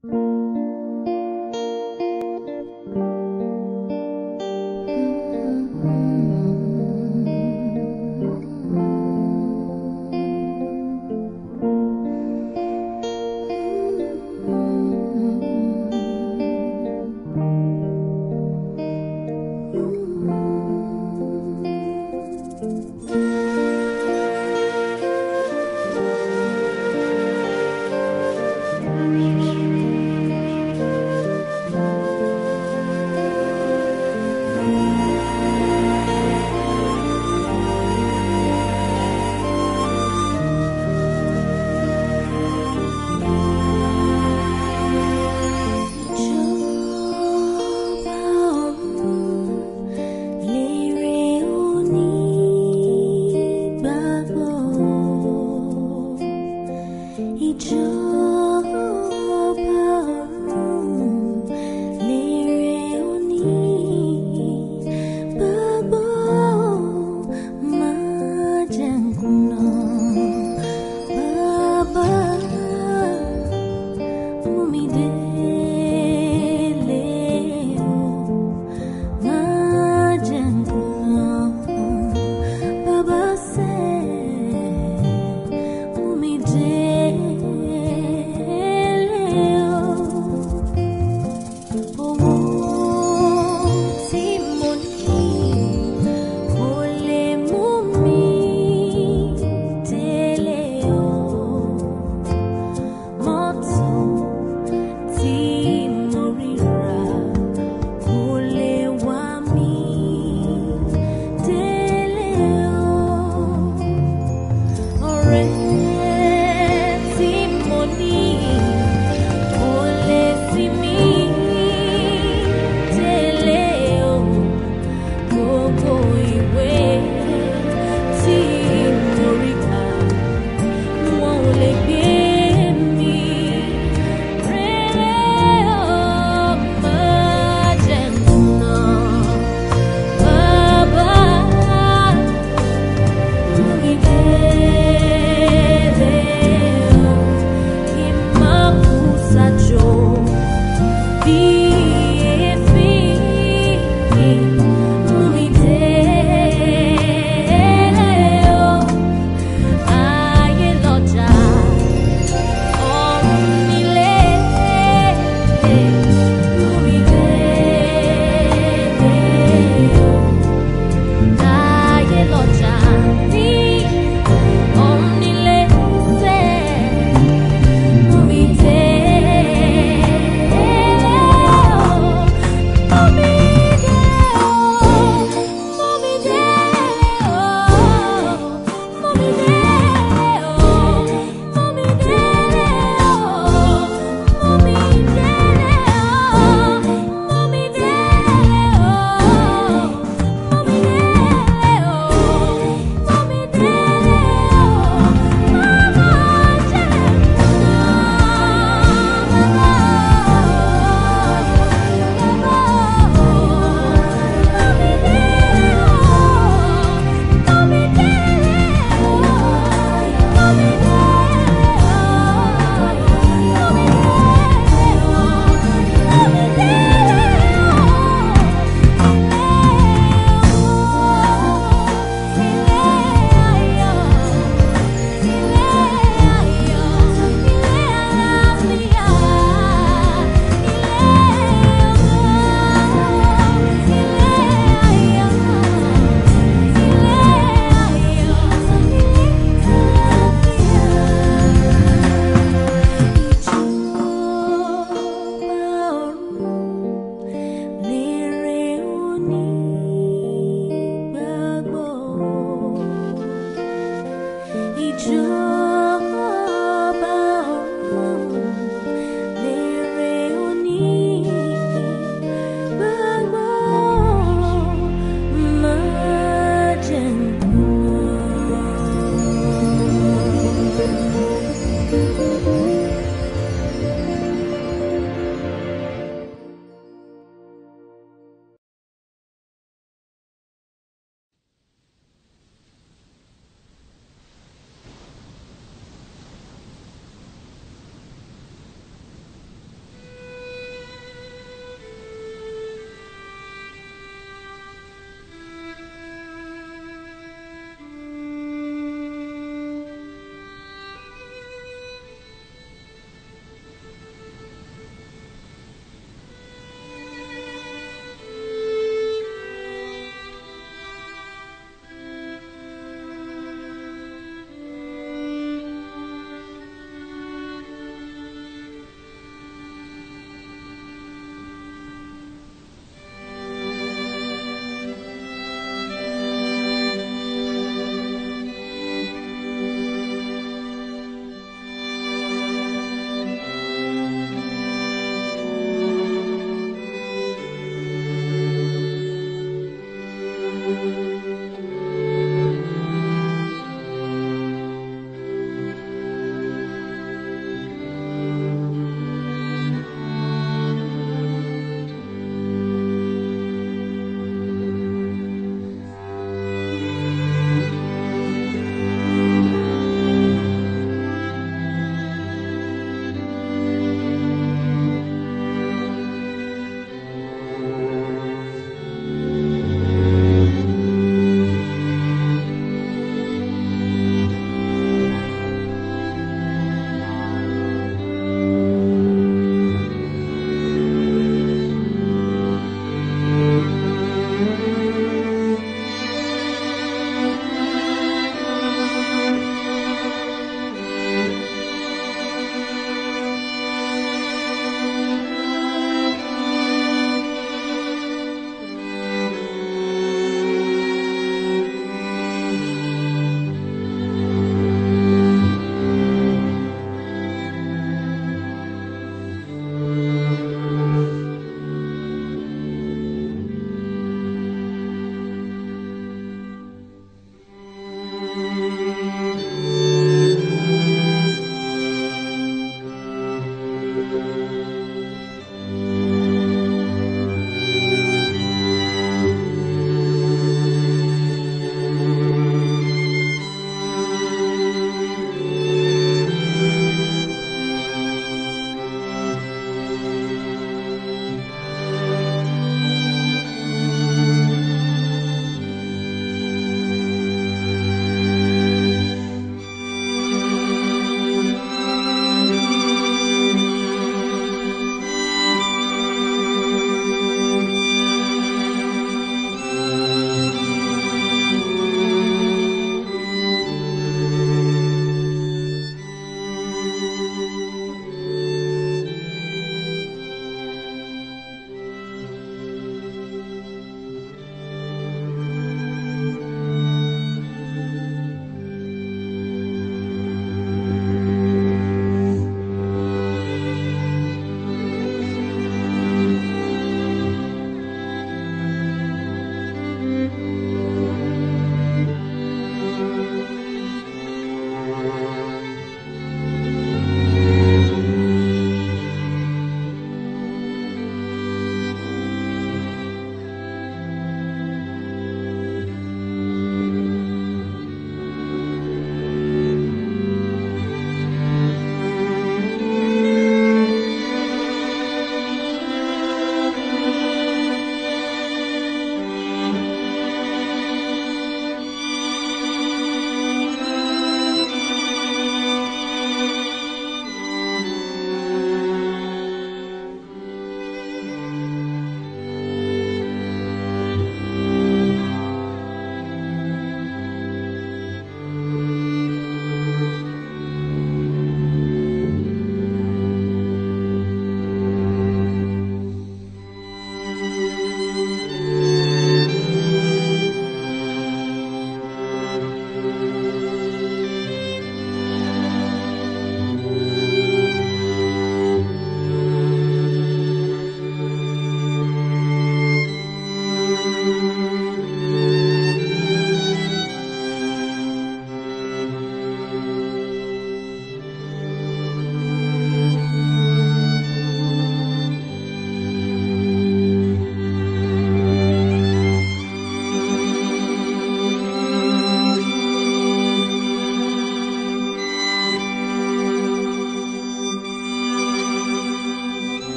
Baba say, Umi de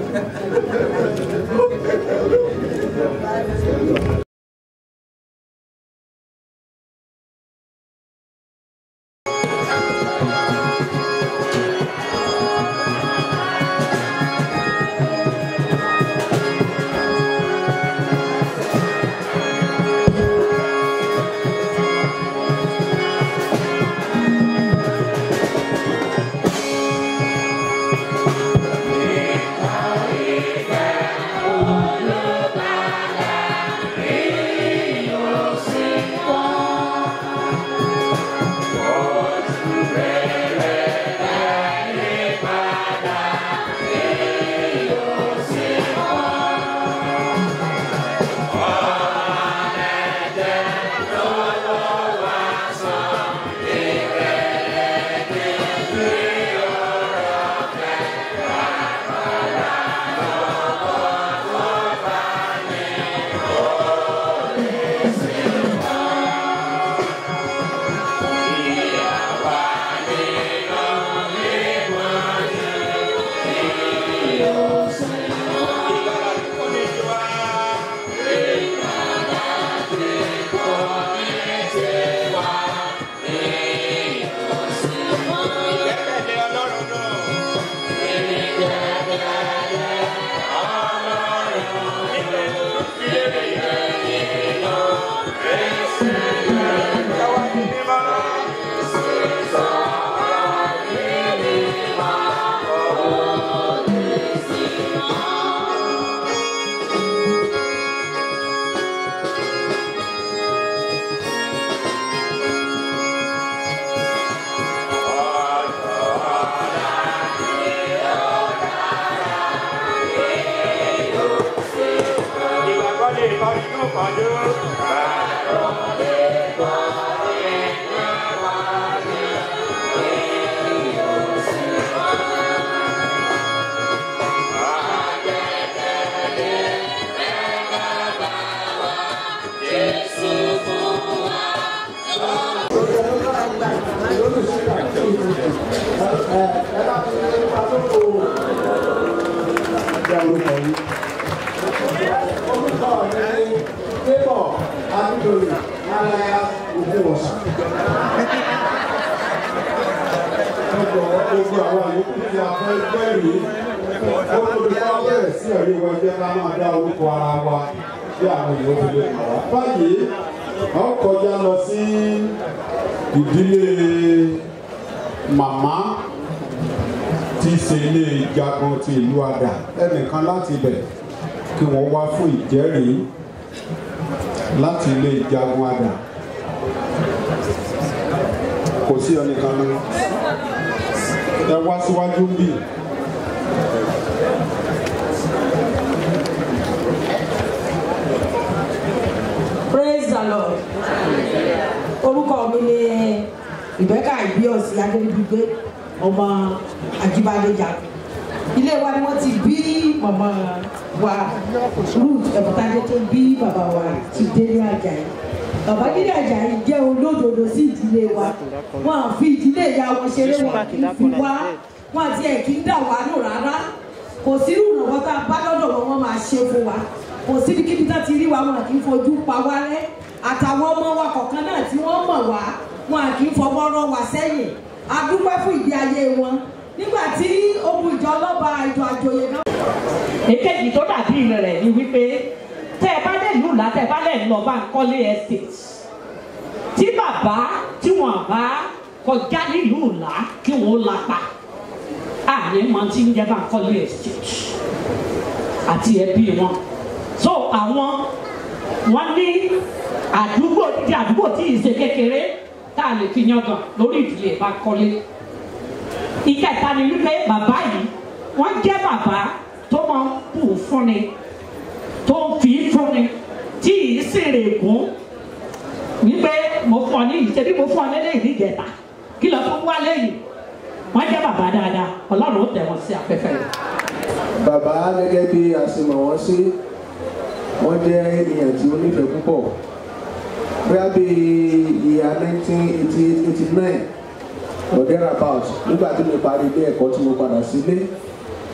báyìí a ó kọjá lọ sí ìdílé màmá tí í ṣe ilé ìjagun ti ìlú àdà ẹnìkan láti ibẹ̀ kí wọ́n wá fún ìjẹ́rìí láti ilé ìjagun àdà kò sí ẹnìkan ní ẹ wá síwájú bíi. praise the lord orúkọ mi ni rebecca ibios adébígbé ọmọ ajíbádéjà ilé wa ni wọ́n ti bí màmá wa ruth ẹ̀bùtádé tó bí bàbá wa ti délé ajayi bàbá délé ajayi jẹ́ olódodo sí ìdílé wa wọn à fi ìdílé ìyá wọn ṣeré wọn kì í fi wá wọn àti ẹ̀ kì í dà wá nù rárá kò sí ìrànwọ́ tá a bá lọ́dọ̀ wọn wọ́n máa ṣe fún wa kò síbi kíbi tá ti rí wa wọn kì í fojú pa wá rẹ́ àtàwọn ọmọ wa kọ̀ọ̀kan náà tí wọ́n mọ̀ wá wọn kì í fọwọ́ rọ́ wa sẹ́yìn a dúpẹ́ fún ìgbé ayé wọn nígbà tí ogun ìjọ ọlọ́ba ìjọ àjòyè náà. èkejì tó dàbí rẹ̀ ni wípé tẹ́ ẹ bá lè lù lá tẹ́ ẹ bá lè lọ bá ń kọ́lé estate tí bàbá tí wọ́n bá kọjá nílùú ńlá kí wọ́n lápá àní máa ti ń jẹ́ bá ń kọ́lé estate àti ẹbí wọn so àwọn wọn ní àdúgbò dídí àdúgbò tí ì ṣe kékeré tá a lè fi yangàn lórí ìdílé bá kọ́lé ìkẹta ni wípé bàbá yìí wọ́n jẹ́ bàbá tó máa ń kú fúnni tó ń fi fúnni tí ì sì rè gún wípé mo fún ọ ní ìṣẹ́bí mo fún ọ lélẹ́yìn níjẹta kí lọ fún wa lẹ́yìn wọ́n jẹ́ bàbá dáadáa ọlọ́run ó tẹ̀ wọ́n sí afẹ́fẹ́ rẹ̀. bàbá gẹ́gẹ́ bí a ṣe mọ̀ wọ́n sí wọ́n jẹ́ ènìyàn tí ó nífẹ̀ẹ́ púpọ̀ bóyá bí ìyá nineteen eighty eight eighty nine or thereabout nígbà tí mo parí ilé ẹ̀kọ́ tí mo padà sílé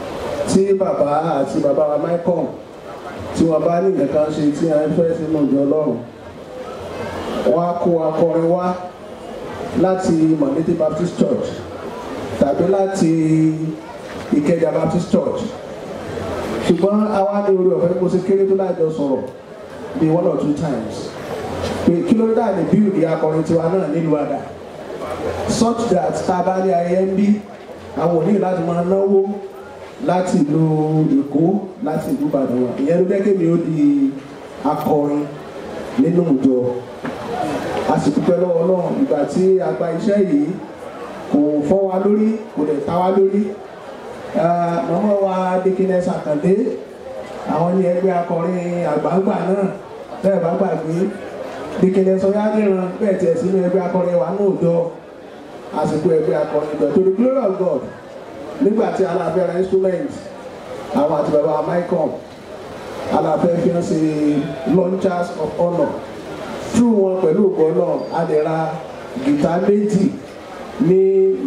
tí bàbá àti bàbá wa michael tí wọ́n bá ní nǹkan ṣe tí a ń fẹ́ sínú ìjọ ọlọ́run wọ́n á kó akọrin wá láti monete baptist church tàbí láti ìkẹjà baptist church ṣùgbọ́n àwa ní orí ọ̀fẹ́ kó ṣe kéré tó láìjọ sọ̀rọ̀ bí one or two times pé kí ló dà ní bíìdì akọrin tiwa náà nílùú àdá such that tá a bá ní ayẹyẹ ń bí àwọn ò ní láti máa náwó láti ìlú èkó láti ìlú ìbàdàn wa ìyẹn ló jẹ́ kémi ó di akọrin nínú ìjọ a sì dúpẹ́ lọ́wọ́ náà ìgbà tí a gba iṣẹ́ yìí kò fọ́ wa lórí kò dẹ̀ ta wa lórí mọ́mọ́ wa dikines àkàndé àwọn ní ẹgbẹ́ akọrin àgbààgbà náà bẹ́ẹ̀ bá gbàgbé dikines ọ̀yádìran bẹ́ẹ̀ tiẹ̀ sínú ẹgbẹ́ akọrin wa náà jọ àsìkò ẹgbẹ́ akọrin ìjọ to the glory of God nígbà tí aláfẹ́ ra instrument àwọn àti bàbá michael aláfẹ́ fi hàn sí launchers of honour through wọn pẹ̀lú ògbọ́ náà a lè ra gìtá méjì ní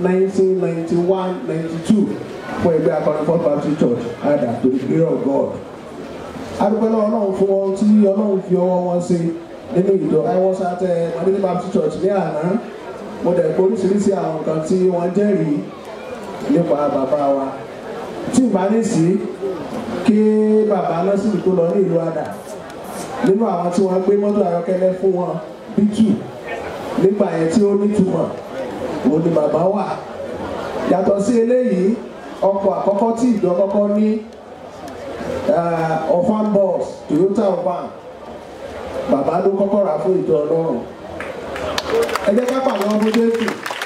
1991-92 fún ẹgbẹ́ akọrin first baptist church ada to the glory of God adúpẹ́ náà ọlọ́run fún wọn tí ọlọ́run fi ọwọ́ wọn ṣe nínú ìjọ i was at monday baptist church ní àná mo dẹ̀ pé oríṣiríṣi àwọn nǹkan tí wọ́n jẹ́rìí nípa bàbá wa tí ìbá ní sí kí bàbá násìrì tó lọ ní ìlú àdà nínú àwọn tí wọ́n gbé mọ́tò ayọ́kẹ́lẹ́ fún wọn bítù nígbà yẹn tí ó nítumọ̀ òun ni bàbá wà yàtọ̀ sí eléyìí ọkọ̀ àkọ́kọ́ tí ìjọ kọ́kọ́ ní ọ̀fan bus toyota ọ̀fan bàbá ló kọ́kọ́ rà fún ìjọ ọlọ́run ẹ jẹ́ ká pàdé ọmọ jésù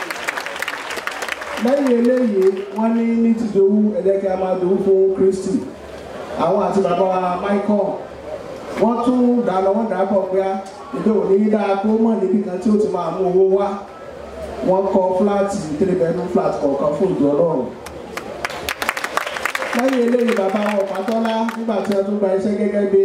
lẹ́yìn eléyìí wọ́n ní ní ti dowó ẹ jẹ́ kí a máa dowó fún kristi àwọn àti bàbá wa michael wọ́n tún dáná wọ́n dà pọ̀ pé ìdó òní dáa kó mọ̀ níbi kan tí ó ti máa mú owó wá wọ́n kọ́ fúláàtì three bedroom flat kọ̀ọ̀kan fún ìjọ ọlọ́run lẹ́yìn eléyìí bàbá wọn pàtọ́lá nígbà tí wọ́n tún gba iṣẹ́ gẹ́gẹ́ bí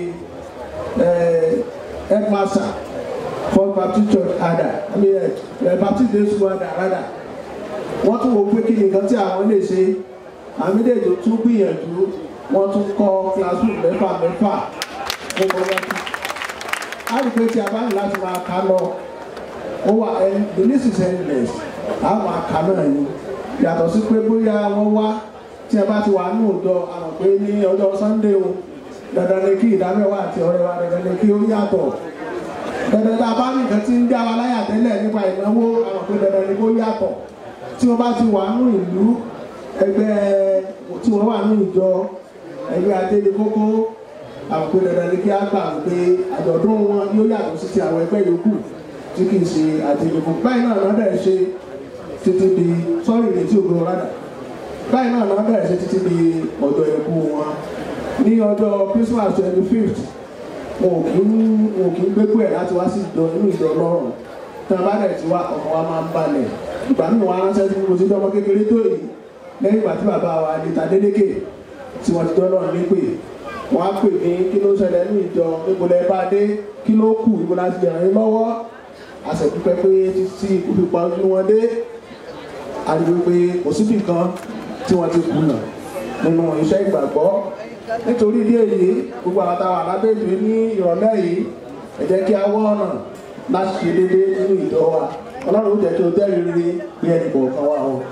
headmaster for baptist church ada i mean uh, baptist day school ada rada wọ́n tún wò pé kí ni nǹkan tí àwọn lè ṣe àmì méjèèjì tún gbìyànjú wọ́n tún kọ́ classroom mẹ́fà mẹ́fà fún bọ́lọ́tì á rí pé tí a bá ní láti máa kà lọ ó wà ẹ the list is endless á máa kà náà yìí yàtọ̀ sí pé bóyá wọ́n wá tí ẹ bá ti wà ní òòjọ́ àwọn pé ní ọjọ́ sunday o dandan ni kí ìdámẹ́wàá àti ọ̀rẹ́ wa dandan ni kí ó yàtọ̀ dandan tá a bá ní nǹkan tí ń dá wa láyà tẹ́lẹ̀ nípa ìnáwó àwọn pé dandan ni kó yàtọ̀ tí wọ́n bá ti wà ní ìlú ẹgbẹ́ tí wọ́n wà ní ìjọ ẹgbẹ́ adéle kókó àwọn pé dandan ni kí á gbà pé àjọ̀dún wọn yóò yàtọ̀ sí ti àwọn ẹgbẹ́ yòókù tí kì í ṣe adéle kókó báyìí náà lọ́dẹ̀ ṣe títí di sọ́ọ̀rì létí ògbó rádà báyìí náà lọ́dẹ̀ bẹ̀rẹ̀ sí títí di ọjọ́ ikú wọn ní ọjọ́ christmas twenty fifth wọn ò kí ń wọn ò kí ń gbégbó ẹ̀ láti wá sí ìjọ inú ìjọ ọlọ́run tí wọn bá dẹ̀ ti wá ọkọ̀ wa máa ń balẹ̀ ìgbà nínú wa ránṣẹ́ sí mo ti dọ́mọ kékeré tó yìí lẹ́yìn ìgbà tí bàbá wa adéta dédékè tí wọ́n ti dọ́lọ́ nípè wọ́n á pè mí kí ló ṣẹlẹ̀ ní ìjọ níbo lẹ́ bá dé kí ló kù ìbò láti ràn yín lọ́wọ́ àṣẹ̀dúpẹ́ pé títí ikú fi pa ojú wọn dé àdìgbò pé kò síbì kan tí wọ́n ti kùnà nínú iṣẹ́ ìgbàgbọ́ nítorí ìdí èyí gbogbo àwọn táwọn alábẹ́ẹ̀dì ní ìrọ̀lẹ́ yìí ẹ jẹ́ kí a wọ́ ọ̀nà láti ṣe déédéé nínú ìjọ wa ọlọ́run ó jẹ́ kí o jẹ́ rere bí ẹnì kọ̀ọ̀kan wa o.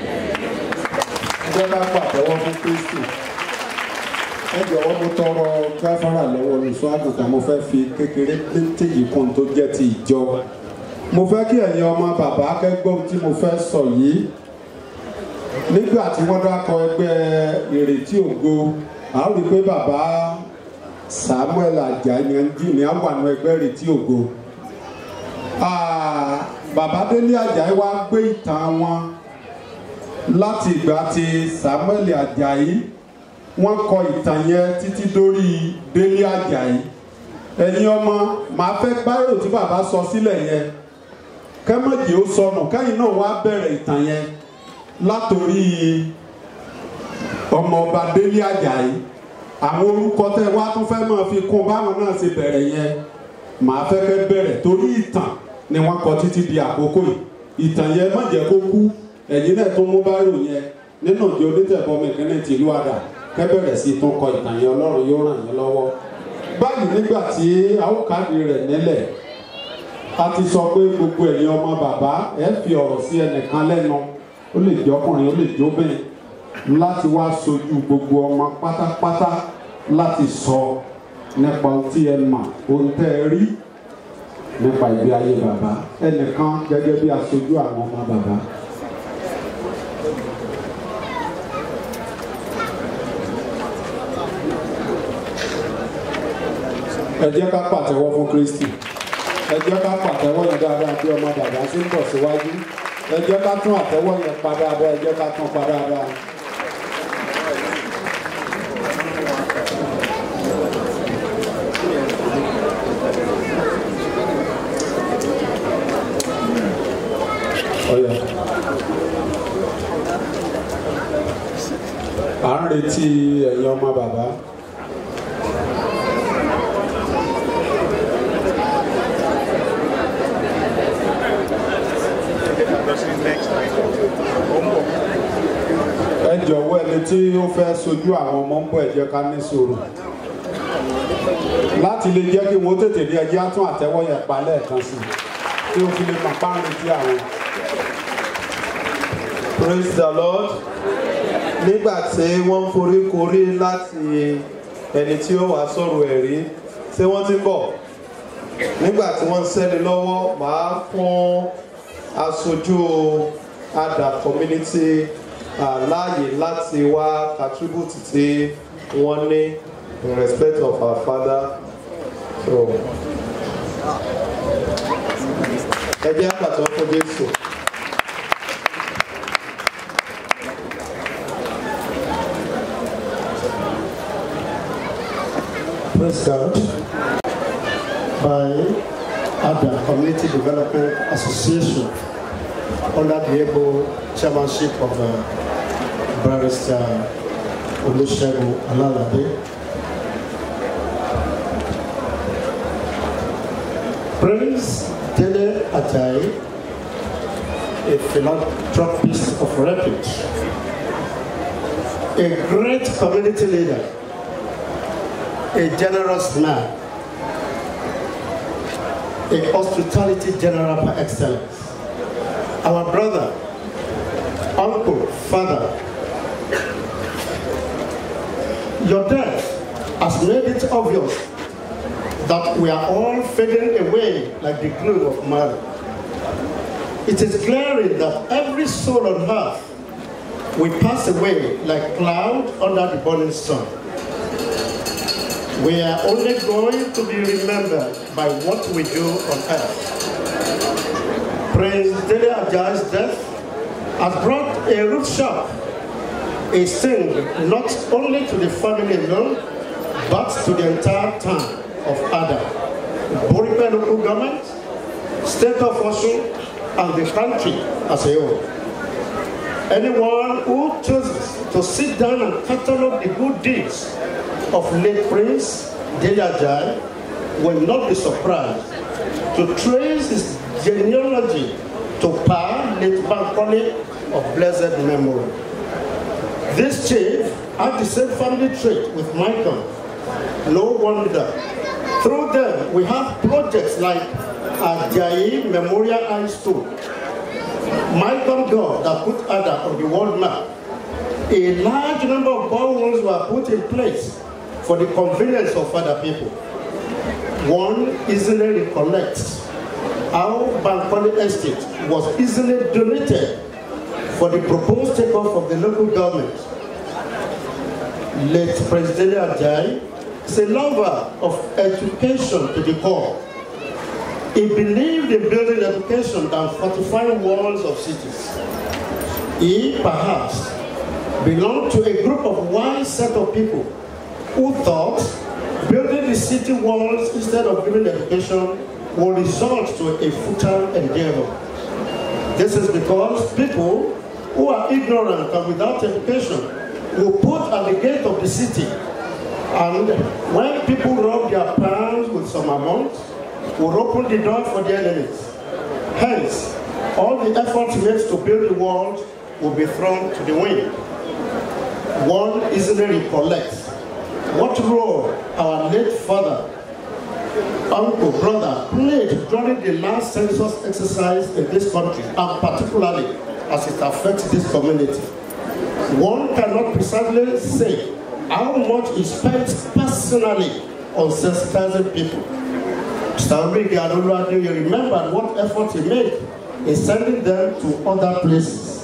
ẹjẹ́ bá pàtẹ́wọ́ fún kristi ẹ jọ̀wọ́ mo tọrọ gáfárà lọ́wọ́ olùṣọ́ àgùntàn mo fẹ́ fi kékeré pété yìí kún tó jẹ́ ti ìjọ mo fẹ́ kí ẹ̀yin ọmọ bàbá akẹ́gbọ́n tí mo fẹ́ sọ yìí nígbà tí wọ́n dákọ ẹgbẹ́ ìrètí ògo a ó rí i pé bàbá samuel ajayanji ni a wà nù ẹgbẹ́ ìrètí ògo bàbá délé ajayi wá gbé ìtàn wọn láti ìgbà tí samuel ajayi wọ́n kọ ìtàn yẹn títí dórí délé ajayi ẹ̀yin ọmọ màá fẹ́ báyò tí bàbá sọ sílẹ̀ yẹn kẹ́mọ̀jì ó sọnù kẹ́yìn náà wá bẹ̀rẹ̀ ìtàn yẹn látòrí ọmọọba délé ajayi àwọn orúkọ tẹ wá tún fẹ́ máa fi kún báwọn náà ṣe bẹ̀rẹ̀ yẹn màá fẹ́ kẹ́ bẹ̀rẹ̀ torí ìtàn ni wọ́n kọ títí di àkókò yìí ìtàn yẹn má jẹ́ kó kú ẹ̀yin náà tó mú báyò yẹn nínú ìjọ onítẹ̀bọmi kìíní tìlú àdá kẹ́bẹ̀rẹ̀ sí tún kọ ìtàn yẹn ọlọ́run yóò ràn yín lọ́wọ́ báyìí nígbà tí a ó káàdì rẹ̀ nílẹ̀ a ti sọ pé gbogbo ẹ̀yin ọmọ bàbá ẹ fi ọ̀rọ̀ sí ẹnìkan lẹ́nu ó lè jẹ́ ọkùnrin ó lè jóbìnrin láti wá sojú gbogbo ọmọ pátápátá láti sọ nípa ohun tí ẹ mọ̀ ohun tẹ́ ẹ rí nípa ìgbé ayé bàbá ẹnìkan gẹ́gẹ́ bí aṣojú àwọn ọmọ bàbá. ẹ jẹ́ ká pàtẹ́wọ́ fún Kristi ẹ jẹ́ ká pàtẹ́wọ́ yẹn dáadáa bí ọmọ bàbá ṣe ń bọ̀ síwájú ẹ jẹ́ ká tún àtẹ́wọ́ yẹn pa dáadáa ẹ jẹ́ ká tún pa dáadáa. Ọ̀yà. à ń retí ẹ̀yin ọmọ bàbá. ẹ jọ̀wọ́ ẹni tí ó fẹ́ sojú àwọn ọmọ ń bọ̀ ẹ jẹ́ ká ní sùúrù láti lè jẹ́ kí wọ́n tètè rí ẹjẹ́ á tún àtẹ́wọ́ yẹn pa lẹ́ẹ̀kan sí i tí ó fi lè máa párin sí àwọn. praise the lord nígbà tí wọ́n ń forí korí láti ẹni tí ó wà sọ̀rọ̀ ẹ̀rí tí wọ́n ti ń bọ̀ nígbà tí wọ́n ń sẹ́ni lọ́wọ́ màá fún aṣojú ada community uh, láàyè láti wá contribute tí wọ́n ní in respect of our father so ẹ jẹ́ àpàtàn fún jésù. Praise God. By ADA, Community Development Association, under the able chairmanship of uh, Barrister Olusegun Alalade. Prince Dele Ajayi, a philanthropist of repute, a great community leader, a generous man, a hospitality general par excellence. Our brother, uncle, father, your death has made it obvious that we are all fading away like the gloom of Mary. It is glaring that every soul on earth will pass away like cloud under the burning sun. We are only going to be remembered by what we do on earth. Prince Dele Ajayi's death has brought a root shock, a sting not only to the family alone, but to the entire town of Ada, Boripe local government, state of Osun, and the country as a whole. Anyone who chooses to sit down and catalog the good deeds of late Prince Dele Ajayi will not be surprised to trace his genealogy to Pa late Bankole of blessed memory. This chief had the same family trait with Michael. No wonder. Through them, we have projects like Ajayi Memorial High School, Michael God that put Ada on the world map. A large number of boreholes were put in place for the convenience of other people. One easily recollects how Bankole Estate was easily donated for the proposed takeoff of the local government. Late President Ajayi is a lover of education to the core. He believed in building education than fortifying walls of cities. He perhaps belonged to a group of wise set of people who thought building the city walls instead of giving education will result to a futile endeavor. This is because people who are ignorant and without education will put at the gate of the city and when people rub their palms with some amount, will open the door for the enemies. Hence, all the efforts made to build the walls will be thrown to the wind. one easily recollects what role our late father, uncle, brother played during the last census exercise in this country, and particularly as it affects this community. One cannot precisely say how much he spent personally on sensitizing people. Stanley Gadolade, you remember what effort he made in sending them to other places.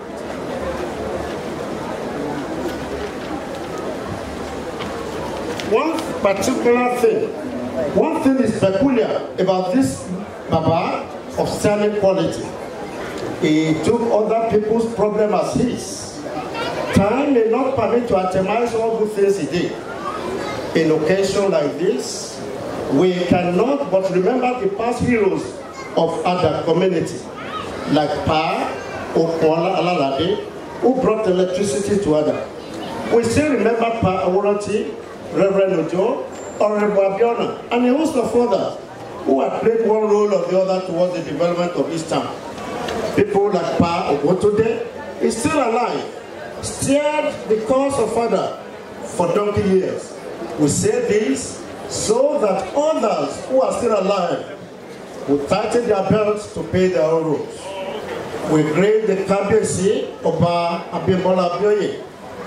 One particular thing, one thing is peculiar about this Baba of sterling quality. He took other people's problem as his. Time may not permit to itemize all good things he did. In occasion like this, we cannot but remember the past heroes of other community, like Pa Okuala Alalade, who brought electricity to Ada. We still remember Pa Aworoti, Reverend Ojo, Honorable Abiona, and a host of others who had played one role or the other towards the development of this town. People like Pa Ogotode is still alive, steered the course of father for donkey years. We say this so that others who are still alive will tighten their belts to pay their own roads. We grade the Kabiyesi Oba Abimbola Abioye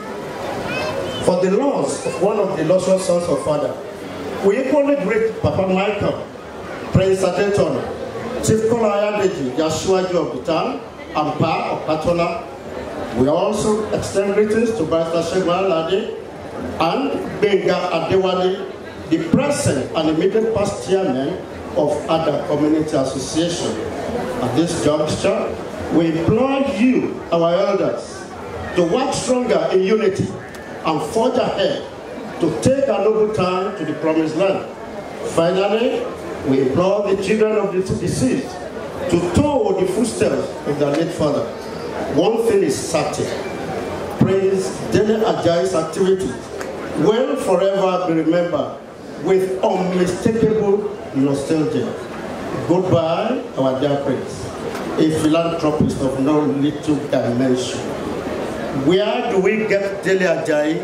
for the loss of one of the illustrious sons of father. We equally greet Papa Michael, Prince Adeton, Chief Kola Ayadeji, the Asiwaju of the town, and Pa of Patola. We also extend greetings to Barrister Shegun Alade and Benga Adewale, the present and immediate past chairman of Ada Community Association. At this juncture, we implore you, our elders, to work stronger in unity and forge ahead to take a noble town to the promised land. Finally, we implore the children of the deceased to toe the footsteps of their late father. One thing is certain, Prince Dele Ajayi's activities will forever be remembered with unmistakable nostalgia. Goodbye, our dear Prince, a philanthropist of no little dimension. Where do we get Dele Ajayi?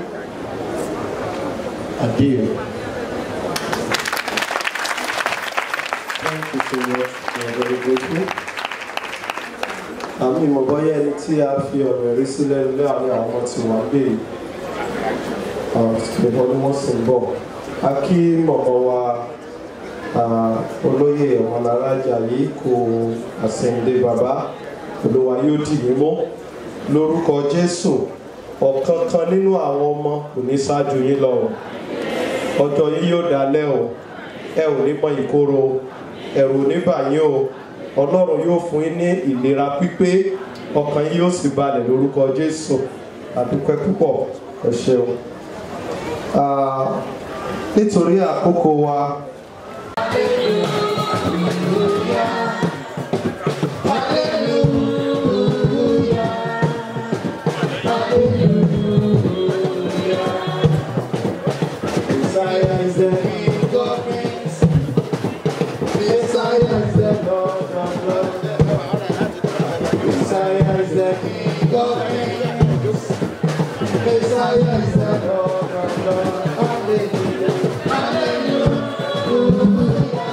Adieu. Thank you so much. We are very grateful. Àmì ìmọ̀ bọ́yá ẹni tí a fi ọ̀rọ̀ ẹ̀rí sílẹ̀ láàrin àwọn ọmọ tí wọ́n gbé ṣùgbọ́n ni wọ́n sì ń bọ̀. A kí mọ̀mọ́ wa ah, olóyè ọmọlárájà yìí kò àsẹ̀yìndé bàbá olúwa yóò dì mí mọ́ lórúkọ Jésù ọ̀kan kan nínú àwọn ọmọ kò ní ṣáájú yín lọ o. ọjọ́ yín yóò dalẹ́ o ẹ ò ní mọ ìkorò ẹ̀rù ò ní bà yín o ọlọ́run yóò fún yín ní ìlera pípé ọkàn yín yóò sì balẹ̀ lórúkọ jésù àdúpẹ́ púpọ̀ ẹ ṣeun. Ah, nítorí àkókò wa Messiah is the King of Kings. Messiah is the Lord of Lords. Messiah is the King of Kings. Messiah is the Lord of Lords. Hallelujah. Hallelujah.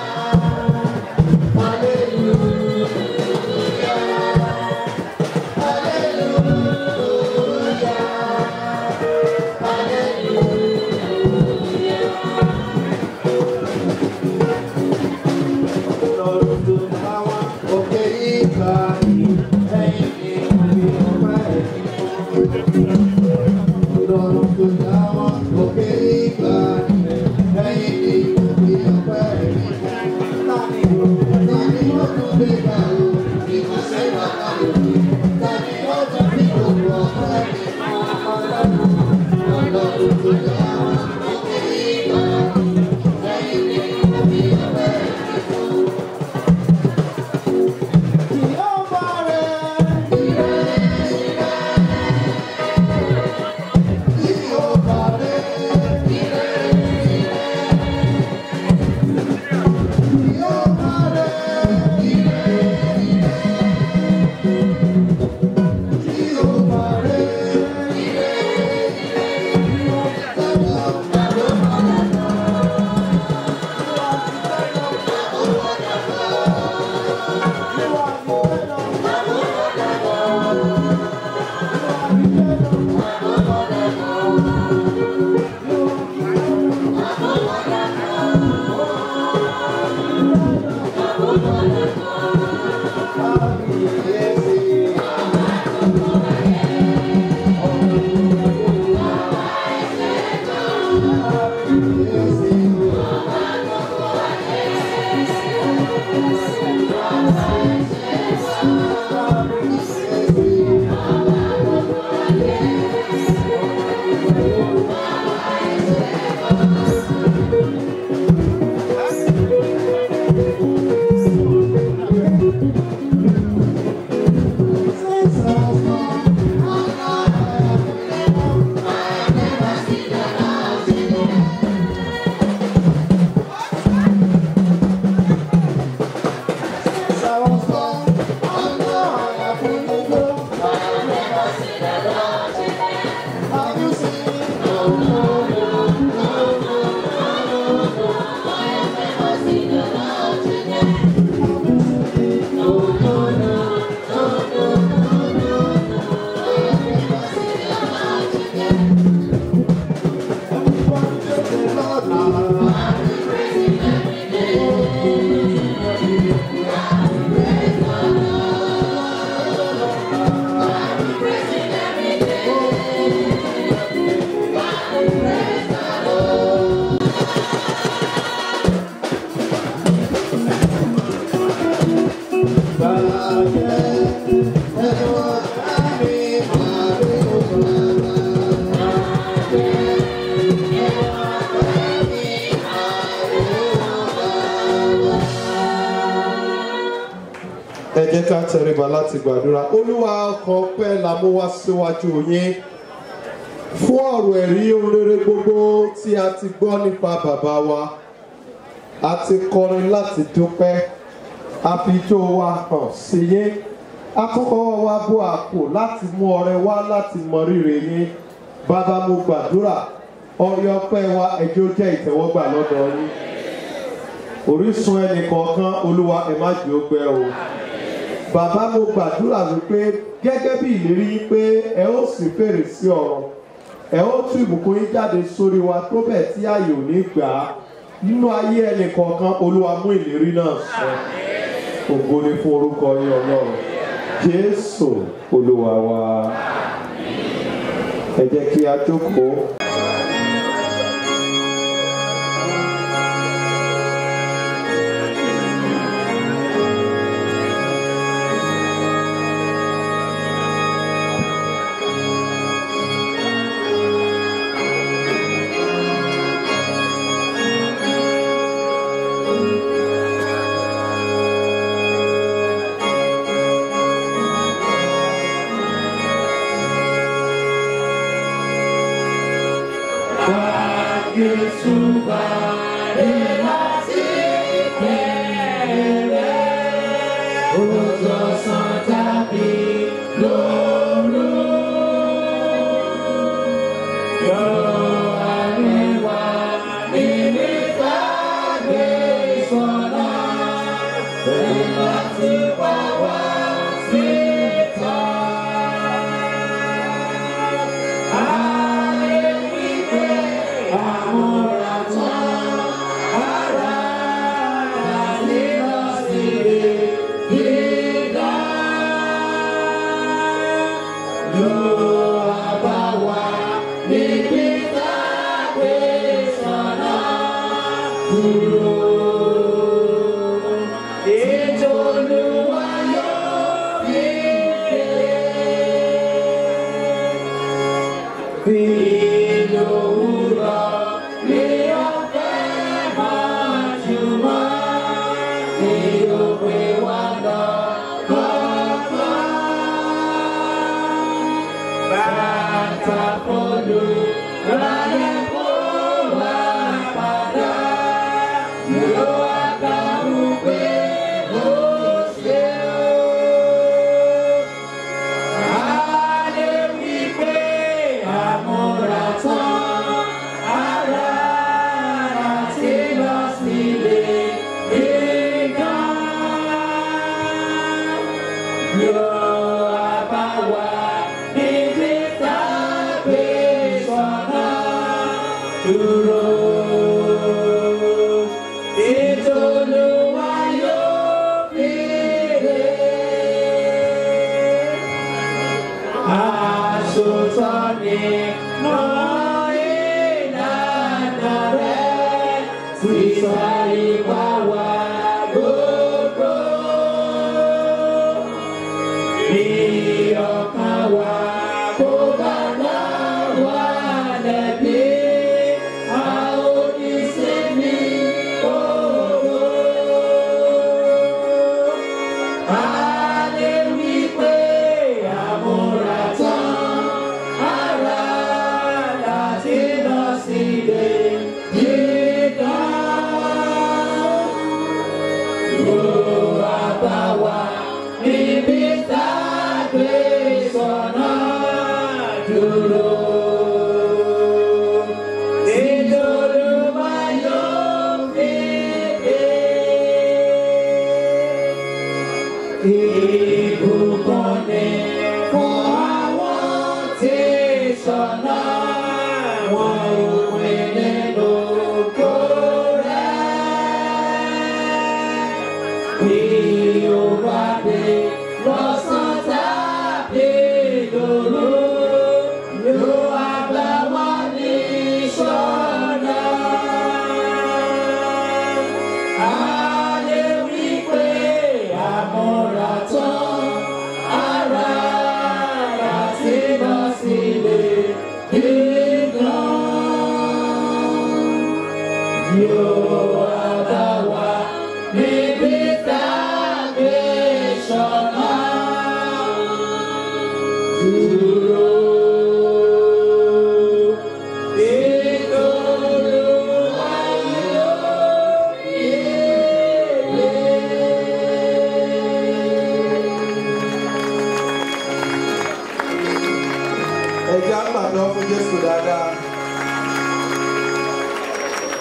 Lọ́run tó bá wá òkè ìgbà yìí, ẹ̀yìn ni omi ọ̀pá ẹ̀yìn. Lọ́run tó dá wá òkè ìgbà jẹ́ ká tẹríba láti gbàdúrà olúwa ọkàn pẹ́ la mú wá síwájú yín fún ọ̀rọ̀ ẹ̀rí rere gbogbo tí a ti gbọ́ nípa bàbá wa a ti kọrin láti dúpẹ́ a fi ijó wa hàn sí yín a tún kọ́wọ́ wa bó àpò láti mú ọrẹ wá láti mọ rírì yín bàbá mo gbàdúrà ọrẹ ọpẹ́ wa ẹjọ́ jẹ́ ìtẹ́wọ́gbà lọ́dọ̀ yín orísun ẹnì kọ̀ọ̀kan olúwa ẹ má jẹ́ ó gbẹ o bàbá mo gbàdúrà wípé gẹ́gẹ́ bí ìlérí yín pé ẹ ó sì fèrè sí ọ̀rọ̀ ẹ ó tú ìbùkún yín jáde sórí wa tó bẹ̀ tí ààyè ò ní gbà á nínú ayé ẹnì kọ̀ọ̀kan olúwa mú ìlérí náà ṣẹ ògo ni fún orúkọ yín ọlọ́run jésù olúwa wa ẹ jẹ́ kí a jókòó. Yóò wá bá wa níbi tá a gbé sọ̀rọ̀.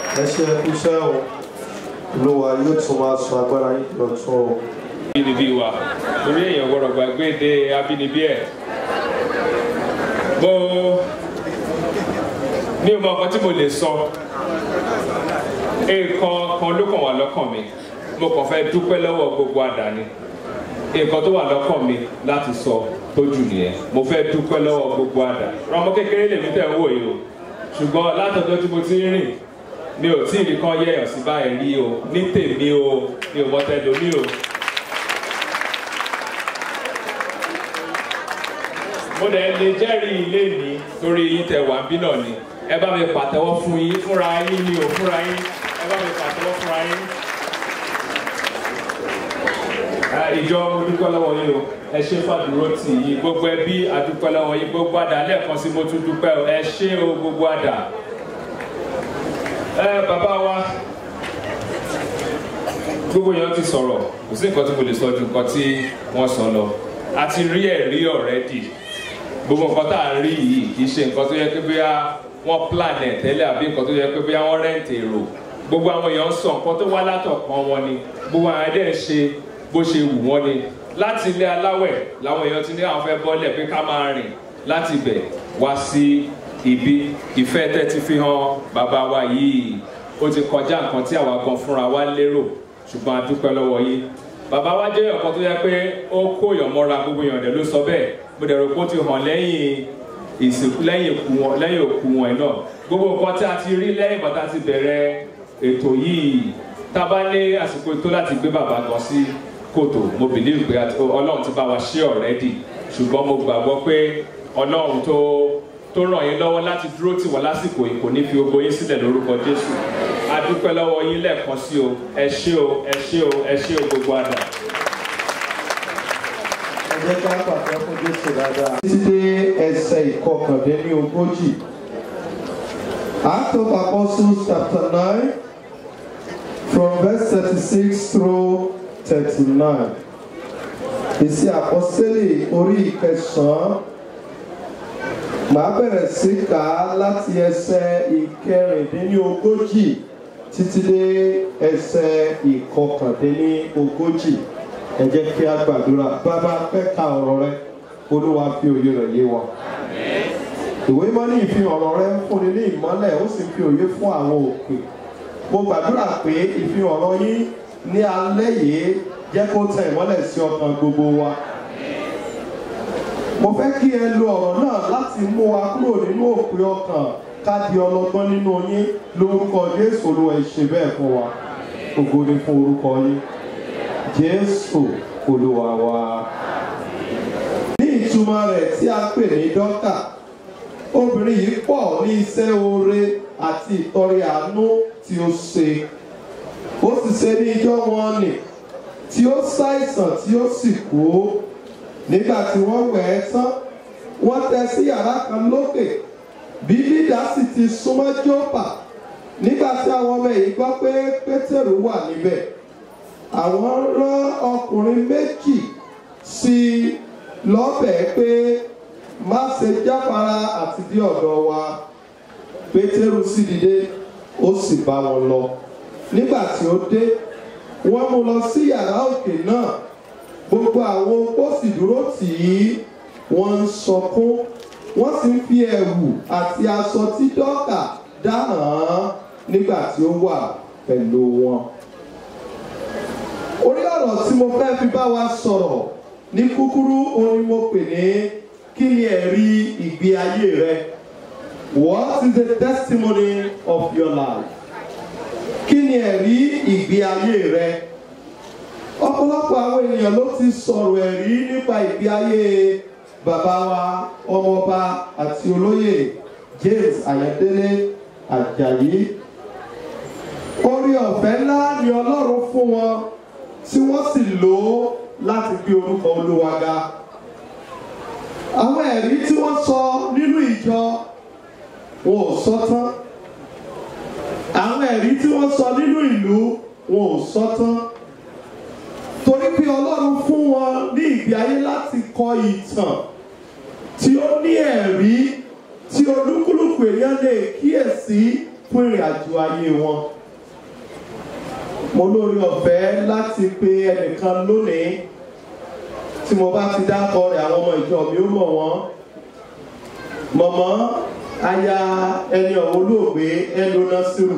ẹ ṣe ẹkú iṣẹ́ o olúwa yóò tún máa sọ agbára yín lọ́tún o. abínibí wa torí èèyàn gbọ́dọ̀ gbàgbé èdè abínibí ẹ̀ mo ní ọmọ ọkọ tí mo lè sọ nǹkan kan ló kàn wá lọ́kàn mi mo kàn fẹ́ dúpẹ́ lọ́wọ́ gbogbo àdáni nǹkan tó wà lọ́kàn mi láti sọ tó jù nìyẹn mo fẹ́ dúpẹ́ lọ́wọ́ gbogbo àdá ọmọ kékeré lèmi tẹ̀ ń wò yìí o ṣùgbọ́n látọjọ́ tí mo ti ń rìn mi ò tí ì rí kan yẹ̀yàn sí báyìí rí o ní tèmi o mi ò mọ tẹlomi o. mo dẹ̀ lè jẹ́rìí ilé mi torí yín tẹ wà bí náà ni ẹ bá mi pàtẹ́wọ́ fún yín fúnra yín ni o fúnra yín ẹ bá mi pàtẹ́wọ́ fúnra yín. ìjọ mo dúpẹ́ lọ́wọ́ yín o ẹ ṣe fàdúró tì yín gbogbo ẹbí àdúpẹ́ lọ́wọ́ yín gbogbo àdá lẹ́ẹ̀kan sí mo tún dúpẹ́ o ẹ ṣé o gbogbo àdá. ẹ bàbá wa gbogbo èèyàn ti sọ̀rọ̀ kò sí nǹkan tí mo lè sọ ju nǹkan tí wọ́n sọ lọ a ti rí ẹ̀rí ọ̀rẹ́dì gbogbo nǹkan tá à ń rí yìí kì í ṣe nǹkan tó yẹ pé bóyá wọ́n plan ẹ̀ tẹ́lẹ̀ àbí nǹkan tó yẹ pé bóyá wọ́n rẹ́ǹtì èrò gbogbo àwọn èèyàn ń sọ nǹkan tó wá látọ̀kan wọn ni gbogbo àwọn ẹ̀dẹ̀ ń ṣe bó ṣe wù wọ́n ni láti ilé aláwẹ̀ làwọn èèyàn ti ní àwọn fẹ́ bọ́lẹ̀ pé ká máa rìn láti ibẹ̀ wá sí ibi ìfẹ́ tẹ́ ti fi hàn bàbá wa yìí ó ti kọjá nǹkan tí àwa gan fúnra wa lérò ṣùgbọ́n a dúpẹ́ lọ́wọ́ yín bàbá wa jẹ́ ọ̀kan tó yẹ pé ó kó èèyàn mọ́ra gbogbo èèyàn dẹ̀ ló sọ bẹ́ẹ̀ mo dẹ̀ rò pé ó ti hàn lẹ́yìn ìsìnkú lẹ́yìn òkú wọn lẹ́yìn òkú wọn ẹ̀ náà gbogbo nǹkan tí a ti rí lẹ́yìn bàtà ti bẹ̀rẹ̀ ètò yìí tá a bá ní àsìkò tó láti gbé bàbá gan sí kòtò mo believe pé ọlọ́run ti bá wa ṣe already ṣùgbọ́n mo gbàgbọ́ pé ọlọ́run tó tó ràn yín lọ́wọ́ láti dúró tì wọ́n lásìkò yìí kò ní fi ogo yín sílẹ̀ lórúkọ jésù a dúpẹ́ lọ́wọ́ yín lẹ́ẹ̀kan sí o ẹ ṣé o ẹ ṣé o ẹ ṣé o gbogbo àdá. ẹ jẹ́ ká pàtẹ́ fún jésù dáadáa. títí dé ẹsẹ̀ ìkọkàndínní ogójì Act of Apostles chapter nine from verse thirty-six through thirty-nine. Ìsì àpọ́sítélì orí ìkẹsàn-án màá bẹ̀rẹ̀ sí kà á láti ẹsẹ̀ ìkẹrìndínlógójì títí dé ẹsẹ̀ ìkọkàndínlógójì ẹ jẹ́ kí a gbàdúrà bàbá fẹ́ ka ọ̀rọ̀ rẹ olúwa fi òye rẹ̀ yé wa. ìwé mọ́ ní ìfihàn ọ̀rọ̀ rẹ ń fúnni ní ìmọ́lẹ̀ ó sì fi òye fún àwọn òkè mo gbàdúrà pé ìfihàn ọ̀rọ̀ yín ní alẹ́ yìí jẹ́ kó tẹ ìmọ́lẹ̀ sí ọkàn gbogbo wa. mo fẹ́ kí ẹ lo ọ̀rọ̀ náà láti mú wa kúrò nínú òpin ọkàn ká di ọlọ́gbọ́n nínú yín lórúkọ jésù olúwa ìṣe bẹ́ẹ̀ fún wa ògo ni fún orúkọ yín jésù olúwa wa. ní ìtumọ̀ rẹ̀ tí a pè ní dọ́kà obìnrin yìí pọ̀ ní iṣẹ́ oore àti ìtọrẹ àánú tí ó ṣe ó sì ṣe ní ijọ́ wọn nì tí ó ṣàìsàn tí ó sì kú nígbà tí wọ́n wẹ̀ ẹ́ tán wọ́n tẹ́ sí yàrá kan lókè bí lídà sì ti súnmọ́ jópa nígbà tí àwọn ọmọ yìí gbọ́ pé pétérù wà níbẹ̀ àwọn rán ọkùnrin méjì sí i lọ́bẹ̀ẹ́ pé má ṣe jáfara àti dé ọ̀dọ̀ wa pétérù sì dìde ó sì bá wọn lọ nígbà tí ó dé wọ́n mú lọ sí yàrá òkè náà gbogbo àwọn opó sì dúró tì í wọ́n ń sọkún wọ́n sì ń fi ẹ̀wù àti aṣọ tí dọ́kà dá hàn án nígbà tí ó wà pẹ̀lú wọn. orí ọ̀rọ̀ tí mo fẹ́ fi bá wa sọ̀rọ̀ ní kúkúrú òun ni mo pè ní kí ni ẹ̀rí ìgbé ayé rẹ what is the testimony of your life kí ni ẹ̀rí ìgbé ayé rẹ ọ̀pọ̀lọpọ̀ àwọn ènìyàn ló ti sọ̀rọ̀ ẹ̀rí nípa ìgbé ayé bàbá wa ọmọọba àti olóyè James Ayọ̀délé Àjàyí orí ọ̀fẹ́ ńlá ni Ọlọ́run fún wọn tí wọ́n sì lò ó láti gbé orúkọ Olúwa ga àwọn ẹ̀rí tí wọ́n sọ nínú ìjọ wọn ò sọ tán àwọn ẹ̀rí tí wọ́n sọ nínú ìlú wọn ò sọ tán torí pé ọlọ́run fún wọn ní ìgbé ayé láti kọ ìtàn tí ó ní ẹ̀rí tí olúkúlùkù èèyàn lè kíyèsí fún ìrìn àjò ayé wọn mo lórí ọ̀fẹ́ láti pe ẹnìkan lónìí tí mo bá ti dákọ rẹ̀ àwọn ọmọ ìjọ mi ó mọ̀ wọ́n mọ̀mọ́ aya ẹni ọ̀hún olóògbé ẹlòna sírù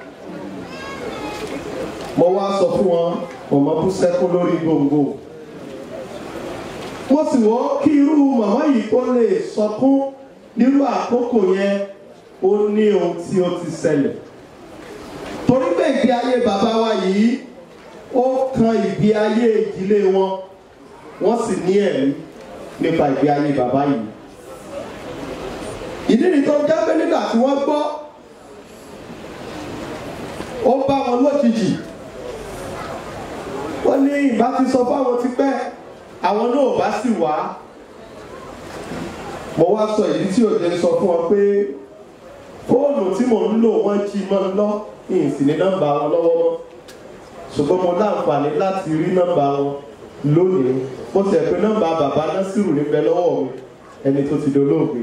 mo wá sọ fún wọn mọ̀mọ́ bú sẹ́kún lórí gbòǹgbò mo sì wọ́ kí irú màmá yìí kó lè sọkún nírú àkókò yẹn ó ní ohun tí ó ti ṣẹlẹ̀ torí pé ìgbé ayé bàbá wa yìí ó kan ìgbé ayé ìdílé wọn wọ́n sì ní ẹ̀rí nípa ìgbé ayé bàbá yìí ìdí ni tó jẹ́ pé nígbà tí wọ́n gbọ́ ó bá wọn lójijì wọ́n ní ìbá ti sọ fáwọn ti pẹ́ àwọn náà bá sì wá mo wá sọ ìdí tí òjò sọ fún wọn pé fóònù tí mò ń lò wọ́n jí mọ́ ń lọ ìyìn sì ní nọ́mbà wọn lọ́wọ́ mọ́ ṣùgbọ́n mo láǹfààní láti rí nọ́mbà wọn lónìí mo tẹ̀ pé nọ́mbà bàbá násìrù níbẹ̀ lọ́wọ́ mi ẹni tó ti dolóògbé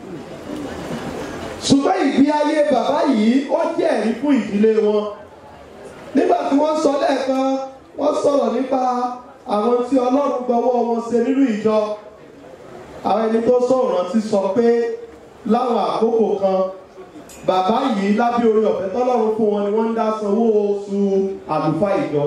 ṣùgbọ́n ìgbé ayé bàbá yìí ó jẹ́ ẹ̀rí fún ìdílé wọn nígbà tí wọ́n sọ lẹ́ẹ̀kan wọ́n sọ̀rọ̀ nípa àwọn tí ọlọ́run gbọ́wọ́ wọn ṣe nínú ìjọ àwọn ẹni tó sọ̀rọ̀ rántí sọ pé láwọn àkókò kan bàbá yìí lábẹ́ orí ọ̀fẹ́ tọ́lọ́run fún wọn ni wọ́n ń dá sanwó oṣù àlùfáà ìjọ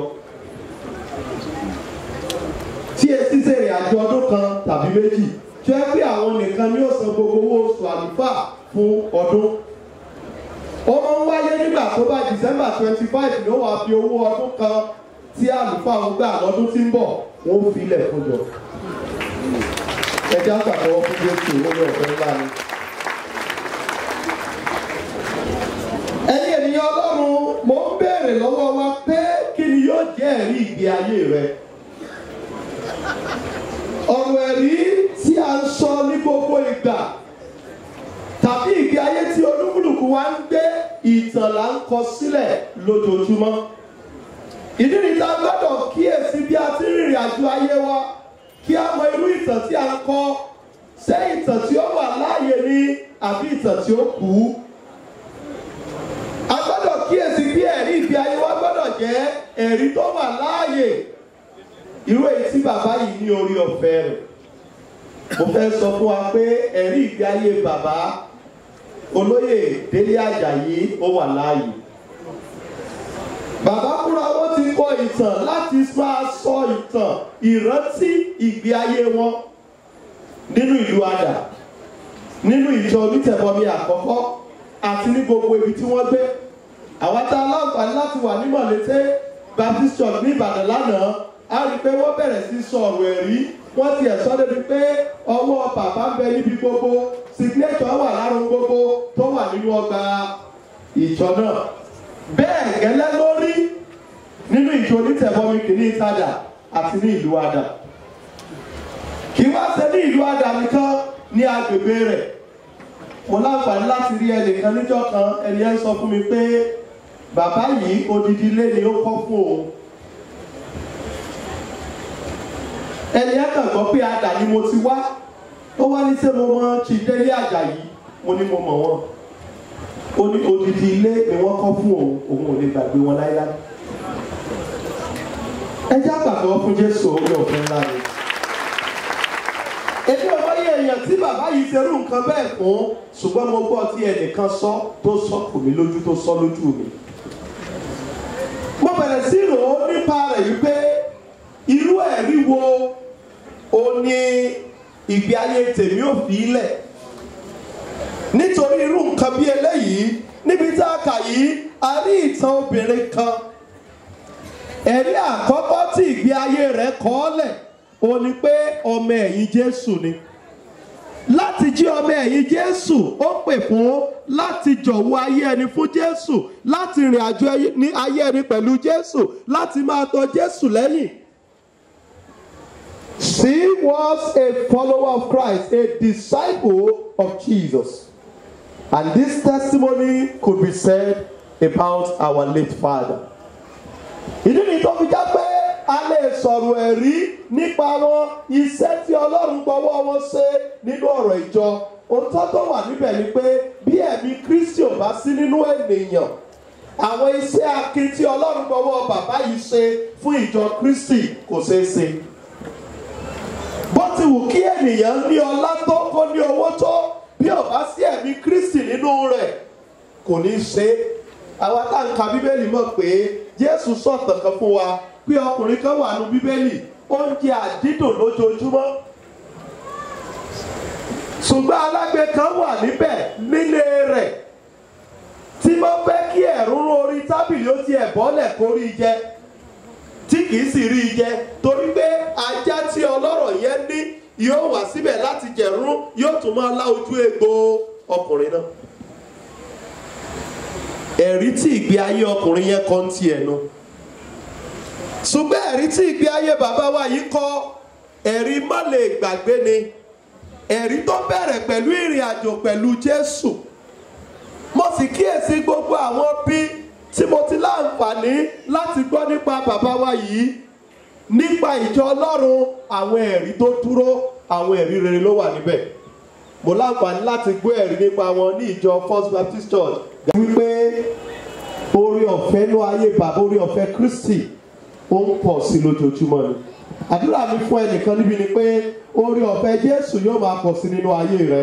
tí etí sèrè àjọ ọdún kan tàbí méjì tí wọ́n pé àwọn nìkan ni ó san gbogbo owó oṣù àlùfáà fún ọdún ó máa ń wáyé nígbà tó bá december twenty five ló wàá fi owó ọdún kan tí àlùfáà ń gbà lọ́dún tí ń bọ̀ wọ́n fi ilẹ̀ fún jọ ẹjẹ́ àtàkọ́wọ́ fún jésù lórí ọ̀fẹ́ ńlá ni. ẹ̀yin ènìyàn ọlọ́run mo ń béèrè lọ́wọ́ wa pé kí ni yóò jẹ́ ẹ̀rí ìgbé ayé rẹ. ọ̀rọ̀ ẹ̀rí tí a ń sọ ní gbogbo ìgbà tàbí ìgbé ayé tí olúkúlùkù wa ń gbé ìtàn là ń kọ sílẹ̀ lójoojúmọ́. ìdí nìta gbọ́dọ̀ kíyèsí bí a ti ń rìnrìn àjò ayé wa kí a mọ irú ìtàn tí a ń kọ ṣé ìtàn tí ó wà láàyè ni àbí ìtàn tí ó kú. a gbọ́dọ̀ kíyèsí bí ẹ̀rí ìgbé ayé wa gbọ́dọ̀ jẹ́ ẹ̀rí tó wà láàyè irú èyí tí bàbá yìí ní orí ọ̀fẹ́ rẹ̀ mo fẹ́ sọ fún wa pé ẹ̀rí ìgbé ayé bàbá olóyè délé àjàyí ó wà láàyè bàbá fúnra wọn ti kọ ìtàn láti máa sọ ìtàn ìrántí ìgbé ayé wọn nínú ìlú àdà nínú ìjọ onítẹ̀bọmi àkọ́kọ́ àti ní gbogbo ibi tí wọ́n gbé àwọn tá a láǹfààní láti wà ní mọ̀lété baptist church ní ìbàdàn lánàá a rí i pé wọ́n bẹ̀rẹ̀ sí sọ ọ̀rọ̀ ẹ̀rí wọ́n ti ẹ̀sọ́ débi pé ọwọ́ bàbá ń bẹ níbi gbogbo signature wà lárun gbogbo tó wà nínú ọgbà ìjọ náà bẹ́ẹ̀ gẹ́lẹ́ lórí nínú ìjọ onítẹ̀bọmi kìíní ìtajà àti ní ìlú àdà kì í wá ṣe ní ìlú àdà nìkan ní agbègbè rẹ̀ mo láǹfààní láti rí ẹnìkan níjọ́ kan ẹni ẹ sọ fún mi pé bàbá yìí odidi ilé ni ó kọ́ fún òun ẹni ẹ kàn gbọ́ pé àdà ni mo ti wá ó wá ní sẹ́ mo mọ chideli àjàyí mo ní mo mọ̀ wọ́n ó ní odidi ilé ni wọ́n kọ́ fún òun òun ò lè gbàgbé wọn láíláí ẹ jẹ́ àgbàgbọ́ fún jésù orí ọ̀fẹ́ ńlá ni èmi ò mọ iye èèyàn tí bàbá yìí ṣerú nǹkan bẹ́ẹ̀ fún ṣùgbọ́n mo gbọ́ tí ẹnìkan sọ tó sọ kò mí lójú tó sọ lójú mi mo bẹ̀rẹ̀ sí rò ó nípa rẹ̀ yìí pé irú ẹ̀rí wo o ní ìgbé ayé tèmi ò fi lẹ̀ nítorí irú nǹkan bí eléyìí níbi tá a kà yìí a rí ìtàn obìnrin kan ẹ̀rí àkọ́kọ́ tí ìgbé ayé rẹ̀ kọ́ ọ́ lẹ̀ o ní pé ọmọ ẹ̀yìn jésù ni láti jí ọmọ ẹ̀yìn jésù ó pè fún láti jọ̀wọ́ ayé ẹni fún jésù láti rìn àjò ní ayé ẹni pẹ̀lú jésù láti máa tọ jésù lẹ́yìn. She was a follower of Christ, a disciple of Jesus. And this testimony could be said about our late father. Ìdí ni tó fi já pé a lè sọ̀rọ̀ ẹ̀rí nípa wọn iṣẹ́ tí Ọlọ́run gbọ́wọ́ wọn ṣe nínú ọ̀rọ̀ ìjọ òótọ́ tó wà níbẹ̀ ni pé bí ẹ̀mí kristi ò bá sí nínú ènìyàn àwọn iṣẹ́ akin tí ọlọ́run gbọ́wọ́ bàbá yìí ṣe fún ìjọ kristi kò ṣeé ṣe bó ti wù kí ènìyàn ní ọlá tó kó ní owó tó bí ò bá sí ẹ̀mí kristi nínú rẹ̀ kò ní ṣe é àwa tá n ka bíbélì mọ̀ pé jésù sọ̀tàn kan fún wa pé ọkùnrin kan wà nù bíbélì oúnjẹ àdídùn lójoojúmọ́ ṣùgbọ́n alágbe kan wà níbẹ̀ nílé rẹ̀ tí wọ́n fẹ́ kí ẹ̀rúnrún orí tábìlì ó ti ẹ̀bọ́lẹ̀ kó rí jẹ tí kìí sì rí jẹ torí pé ajá tí ọlọ́rọ̀ yẹn ní yóò wá síbẹ̀ láti jẹ̀rún yóò tún máa lá ojú egbò ọkùnrin náà ẹ̀rí tí ìgbé ayé ọkùnrin yẹn kọ́ ń tiẹ̀ nu ṣùgbọ́n ẹ̀rí tí ìgbé ayé bàbá wa yìí kọ́ ẹ̀rí má lè gbàgbé ni ẹ̀rí tó bẹ̀rẹ̀ pẹ̀lú ìrìn àjò pẹ̀lú jésù mo sì kíyèsí gbogbo àwọn bí tí mo ti láǹfààní láti gbọ́ nípa bàbá wa yìí nípa ìjọ ọlọ́run àwọn ẹ̀rí tó dúró àwọn ẹ̀rí rere ló wà níbẹ̀ mo láǹfààní láti gbọ́ ẹ̀rí nípa wọn ní ìjọ first baptist church wípé orí ọ̀fẹ́ ló ayé bàbá orí ọ̀fẹ́ kristi ó ń pọ̀ sí lójoojúmọ́ ni àdúrà mi fún ẹnìkan níbi ni pé orí ọ̀fẹ́ jésù yóò máa pọ̀ sí nínú ayé rẹ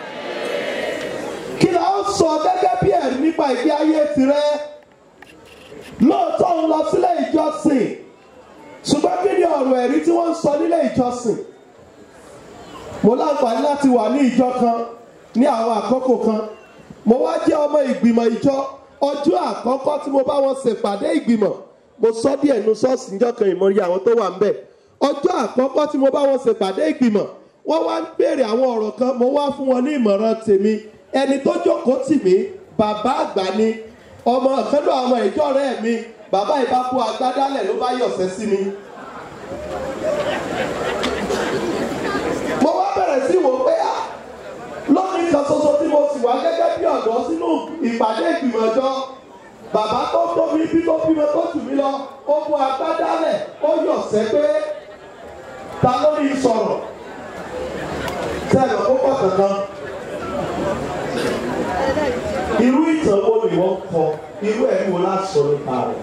kí la ó sọ gẹ́gẹ́ bí ẹ̀rí nípa ìgbé ayé tirẹ̀ lóòótọ́ ń lọ sílé ìjọsìn ṣùgbọ́n kí ni ọ̀rọ̀ ẹ̀rí tí wọ́n ń sọ nílé ìjọsìn mo láǹfààní láti wà ní ìjọ kan ní àwọn àkókò kan mo wá jẹ́ ọmọ ìgbìmọ̀ ìjọ ọjọ́ àkọ́kọ́ tí mo bá wọn ṣèpàdé ìgbìmọ̀ mo sọ díẹ̀ nu ṣọ́ọ̀ṣì níjọ́ kan ìmọ̀rí àwọn tó wà ń bẹ̀ ọjọ́ àkọ́kọ́ tí mo bá wọn ṣèpàdé ìgbìmọ̀ wọ́n wá ń béèrè àwọn ọ̀rọ̀ kan mo wá fún wọn ní ìmọ̀ràn tèmi ẹni tó jókòó tì mí bàbá àgbà ni ọmọ ìkẹ́lò àwọn ìjọ rẹ̀ mi bàbá ìbá kó agbádálẹ̀ ló bá yọ̀sẹ̀ sí mi. mo wá bẹ̀rẹ̀ sí wò pé á lónìí kan ṣoṣo tí mo sì wá gẹ́gẹ́ bí ọ̀dọ́ sínú ìpàdé ìgbìmọ̀ ọjọ́ bàbá tó tóbi bí tó bímọ tó tù mí lọ ó mú agbádálẹ̀ ó yọ̀sẹ̀ pé ta ló ní sọ̀rọ̀ sẹ́nu ó pọ̀ kankan irú ìtàn wo ni wọ́n kọ irú ẹ̀ wo la sọ nípa rẹ̀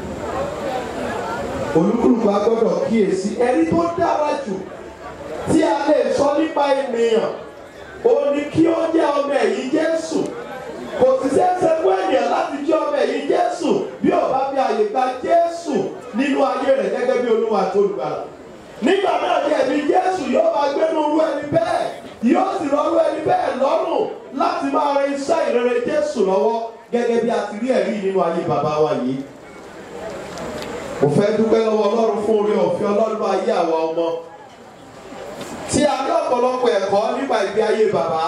olúkúlùkù agbọ́dọ̀ kíyèsí ẹni tó dára jù tí a lè sọ nípa ènìyàn ó ní kí ó jẹ́ ọmọ ẹ̀yìn jésù kò sì ṣeéṣe fún ènìyàn láti jẹ́ ọmọ ẹ̀yìn jésù bí ó bá fi àyè gba jésù nínú ayé rẹ̀ gẹ́gẹ́ bí olúwa tó lùgbàlà nígbà náà ni ẹ̀mí jésù yóò máa gbénu irú ẹni bẹ́ẹ̀ yóò sì rọrú ẹni bẹ́ẹ̀ lọ́rùn láti máa rin iṣẹ́ ìrere jésù lọ́wọ́ gẹ́gẹ́ bí a ti rí ẹ̀rí nínú ayé bàbá wa yìí. mo fẹ́ dúpẹ́ lọ́wọ́ ọlọ́run fún orí ọ̀fẹ́ ọlọ́run ayé àwa ọmọ tí a ní ọ̀pọ̀lọpọ̀ ẹ̀kọ́ nípa ìgbé ayé bàbá.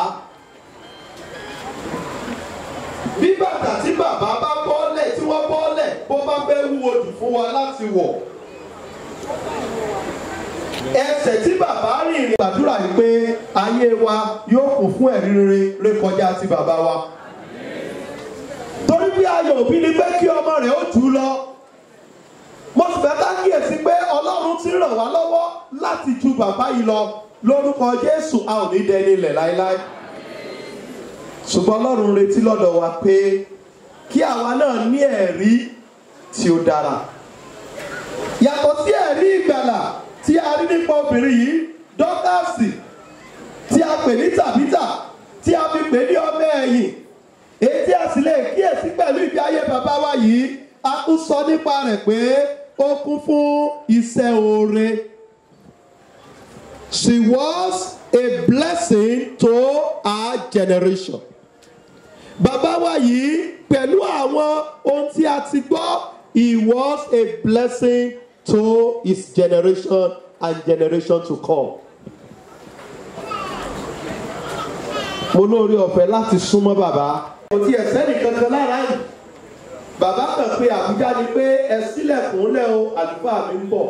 bí bàtà tí bàbá bá bọ́lẹ̀ tí wọ́n bọ́lẹ̀ bó bá fẹ́ wúwo jù fún wa láti wọ̀ ẹsẹ̀ tí bàbá rìn rìn gbàdúrà yìí pé ayé wa yóò kún fún ẹ̀rí rere rékọjá ti bàbá wa. torí bí ayọ̀ òbí ni pé kí ọmọ rẹ̀ ó jù ú lọ. mo sì fẹ́ ká kíyèsí pé ọlọ́run ti ràn wá lọ́wọ́ láti ju bàbá yìí lọ lórúkọ jésù a ò ní dẹni ilẹ̀ láéláé. ṣùgbọ́n ọlọ́run retí lọ́dọ̀ wa pé kí àwa náà ní ẹ̀rí tí ó dára. yàtọ̀ sí ẹ̀rí ìgbàlà tí a rí nípa obìnrin yìí dọ́kàsì tí a pè ní tàbítà tí a fi pè ní ọmọ ẹ̀yìn èyí tí a sì lè kíyèsí pẹ̀lú ìgbé ayé bàbá wa yìí a tún sọ nípa rẹ̀ pé ó kún fún iṣẹ́ oore. She was a blessing to our generation. Bàbá wa yìí pẹ̀lú àwọn ohun tí a ti gbọ́ he was a blessing to his generation and generation to come. mo lóore ọ̀fẹ́ láti súnmọ́ bàbá. kò tiẹ̀ sẹ́ni kankan lára yìí. bàbá kan pé àbújá ni pé ẹ sílẹ̀kùn lẹ́ o àlùfáà mi ń bọ̀.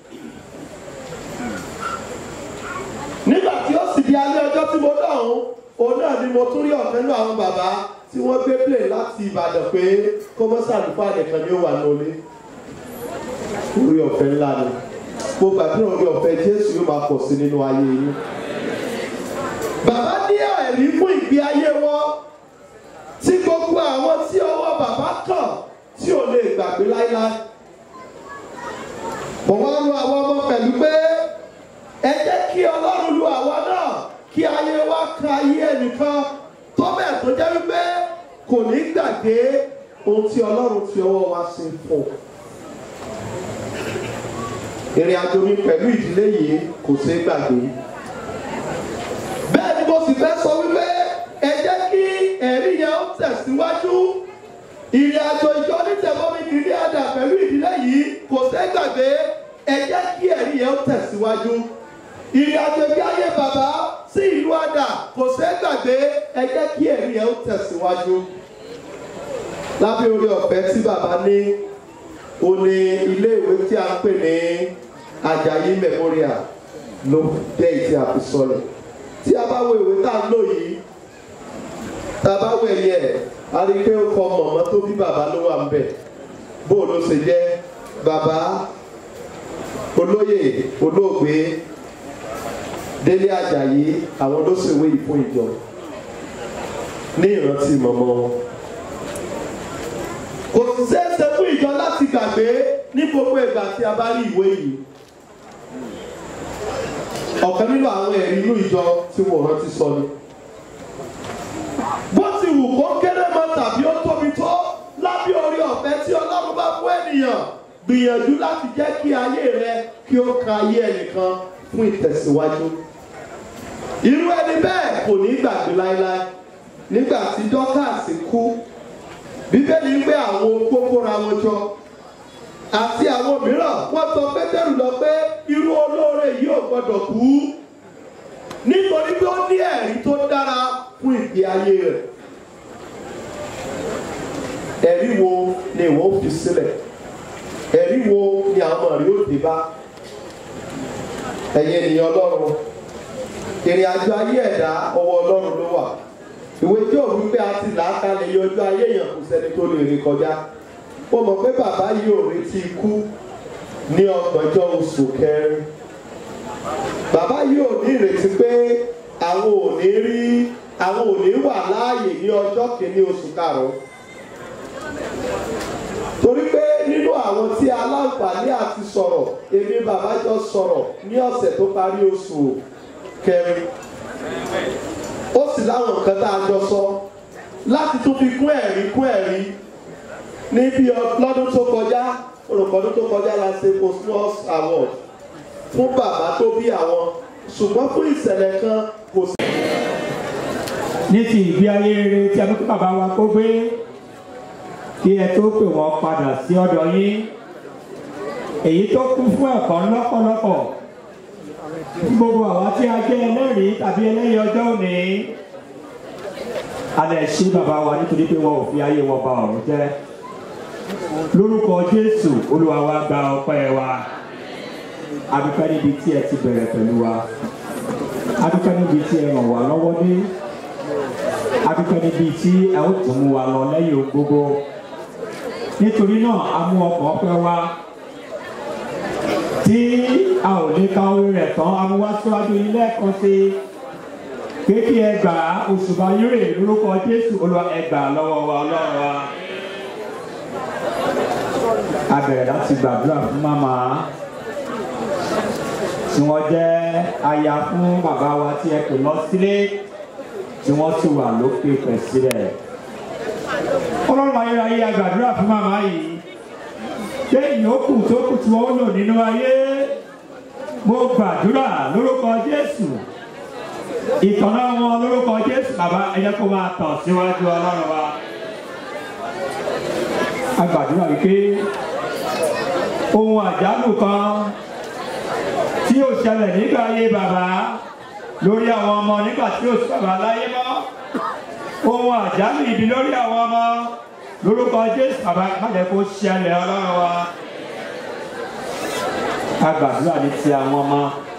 nígbà tí ó sì di alẹ́ ọjọ́ tí mo dáhùn òun náà ni mo tún rí ọ̀fẹ́ nínú àwọn bàbá tí wọ́n gbé plane láti ìbàdàn pé kọ́mọ́sí àlùfáà nìkan ni ó wà lólé orí ọ̀fẹ́ ńlá ni mo gbàdúrà orí ọ̀fẹ́ jésù yóò máa pọ̀ sí nínú ayé yín. bàbá ní ẹ̀rí ẹ̀rí fún ìgbé ayé wọn tí gbogbo àwọn tí ọwọ́ bàbá kàn tí ò lè gbàgbé láíláí. mo wá lu àwọn ọmọ pẹ̀lú pé ẹ jẹ́ kí ọlọ́run lu àwa náà kí ayé wa ka ayé ẹnìkan tó bẹ́ẹ̀ tó jẹ́ wípé kò ní gbàgbé ohun tí ọlọ́run fi ọwọ́ wa ṣe fún un. ìrìn àjò mi pẹ̀lú ìdílé yìí kò ṣeé gbàgbé. bẹ́ẹ̀ ni mo sì fẹ́ sọ wípé ẹ jẹ́ kí ẹ̀rí yẹn ó tẹ̀síwájú. ìrìn àjò ìjọ onítẹ̀mọ́mí kìíní àdà pẹ̀lú ìdílé yìí kò ṣeé gbàgbé ẹ jẹ́ kí ẹ̀rí yẹn ó tẹ̀síwájú. ìrìn àjò ìgbé ayé bàbá sí ìlú àdà kò ṣeé gbàgbé ẹ jẹ́ kí ẹ̀rí yẹn ó tẹ̀síwájú. lábẹ́ orí ọ̀fẹ́ tí bàbá ní ó ní ilé ìwé tí a ń pè ní Ajayi Memorial ló jẹ́ ìtì àfisọ́lẹ̀ tí a bá wo ìwé tá a ń lò yìí tá a bá wo ẹ̀yẹ a rí i pé ó kọ mọ̀mọ́ tó bí bàbá ló wà ń bẹ̀ bó ló ṣe jẹ́ bàbá olóyè olóògbé Délé Ajayi àwọn ló ṣèwé yìí fún ìjọ ní ìrántí mọ̀mọ́ wọn kò ṣeéṣe fún ìjọ láti gbàgbé ní gbogbo ìgbà tí a bá rí ìwé yìí ọ̀kan nínú àwọn ẹ̀rí inú ìjọ tí wọ́n rántí sọ ni. bó ti wù kó kéré mọ́ tàbí ó tóbi tó lábẹ́ orí ọ̀fẹ́ tí ọlọ́run bá fún ènìyàn gbìyànjú láti jẹ́ kí ayé rẹ kí ó ka ayé ẹnìkan fún ìtẹ̀síwájú. irú ẹni bẹ́ẹ̀ kò ní gbàgbé láéláé nígbà tí dọ́kàsì kú bíbélì ń gbé àwọn opó kóra wọn jọ àti àwọn mìíràn wọ́n sọ pétérù lọ pé irú olóore yìí ò gbọdọ̀ kú nítorí pé ó ní ẹ̀rí tó dára fún ìgbé ayé rẹ̀ ẹ̀rí wo ni ìwọ fi sílẹ̀ ẹ̀rí wo ni àwọn ọ̀rẹ́ ó dé bá ẹ̀yin ènìyàn ọlọ́run ìrìn àjò ayé ẹ̀dá ọwọ́ ọlọ́run ló wà ìwé tí ò wípé a ti là á kalẹ̀ yọ ọjọ́ ayé èèyàn kò sẹ́ni tó lè rí kọjá ó mọ̀ pé bàbá yìí ò retí ikú ní ọgbọ̀njọ́ oṣù kẹrin bàbá yìí ò ní ìrètí pé àwọn ò ní rí àwọn ò ní wà láàyè ní ọjọ́ kìíní oṣù karùn-ún torí pé nínú àwọn tí aláǹfààní àti sọ̀rọ̀ èmi bàbá jọ sọ̀rọ̀ ní ọ̀sẹ̀ tó parí oṣù kẹrin ó sì láwọn nǹkan tá a jọ sọ láti tún fi kún ẹ̀rí kún ẹ̀rí ní bí lọ́dún tó kọjá olùkọ́dún tó kọjá la ṣe cosmos award fún bàbá tó bí àwọn ṣùgbọ́n fún ìṣẹ̀lẹ̀ kan kò sí. ní ti ìgbé ayé rere tí a mú kí bàbá wa kó gbé kí ẹ tó pè wọ́n padà sí ọ̀dọ̀ yín èyí tó kún fún ẹ̀kọ́ lọ́pọ̀lọpọ̀ gbogbo àwa tí a jẹ́ ẹlẹ́rìí tàbí ẹlẹ́yìn ọjọ́ òní a lè ṣe bàbá wa nítorí pé wọn ò fi ayé wọn ba ọ̀run jẹ́ lórúkọ Jésù Olúwa wa gba ọpẹ́ wa adúpẹ́ níbi tí ẹ ti bẹ̀rẹ̀ pẹ̀lú wa adúpẹ́ níbi tí ẹ ràn wá lọ́wọ́ dé adúpẹ́ níbi tí ẹ ó tún mú wa lọ lẹ́yìn ohun gbogbo nítorí náà a mú ọkàn ọpẹ́ wa tí a ò lè ka orí rẹ̀ tán a mú wá síwájú ilé ẹ̀kọ́ sí pé kí ẹ gbà òṣùbà yúrè lórúkọ Jésù Olúwa ẹ gbà lọ́wọ́ wa Ọlọ́run wa a bẹ̀rẹ̀ láti gbàdúrà fún màmá tí wọ́n jẹ́ aya fún bàbá wa tí ẹ pè lọ sílé tí wọ́n sì wà lókè pẹ̀ sílẹ̀. ọlọ́run ayérayé a gbàdúrà fún màmá yìí pé ìyókù tó kù tí wọ́n lò nínú ayé mo gbàdúrà lórúkọ Jésù ìtọ́nà wọn lórúkọ Jésù bàbá ẹ jẹ́ kó máa tàn síwájú ọlọ́run wa a gbàdúrà wípé ohun àjálù kan tí yóò ṣẹlẹ̀ nígbà ayé bàbá lórí àwọn ọmọ nígbà tí yóò sọ̀rọ̀ aláyé mọ́ ohun àjálù ibi lórí àwọn ọmọ lórúkọ Jésù bàbá kálẹ̀ kó ṣẹlẹ̀ ọlọ́run wa a gbàdúrà ní ti àwọn ọmọ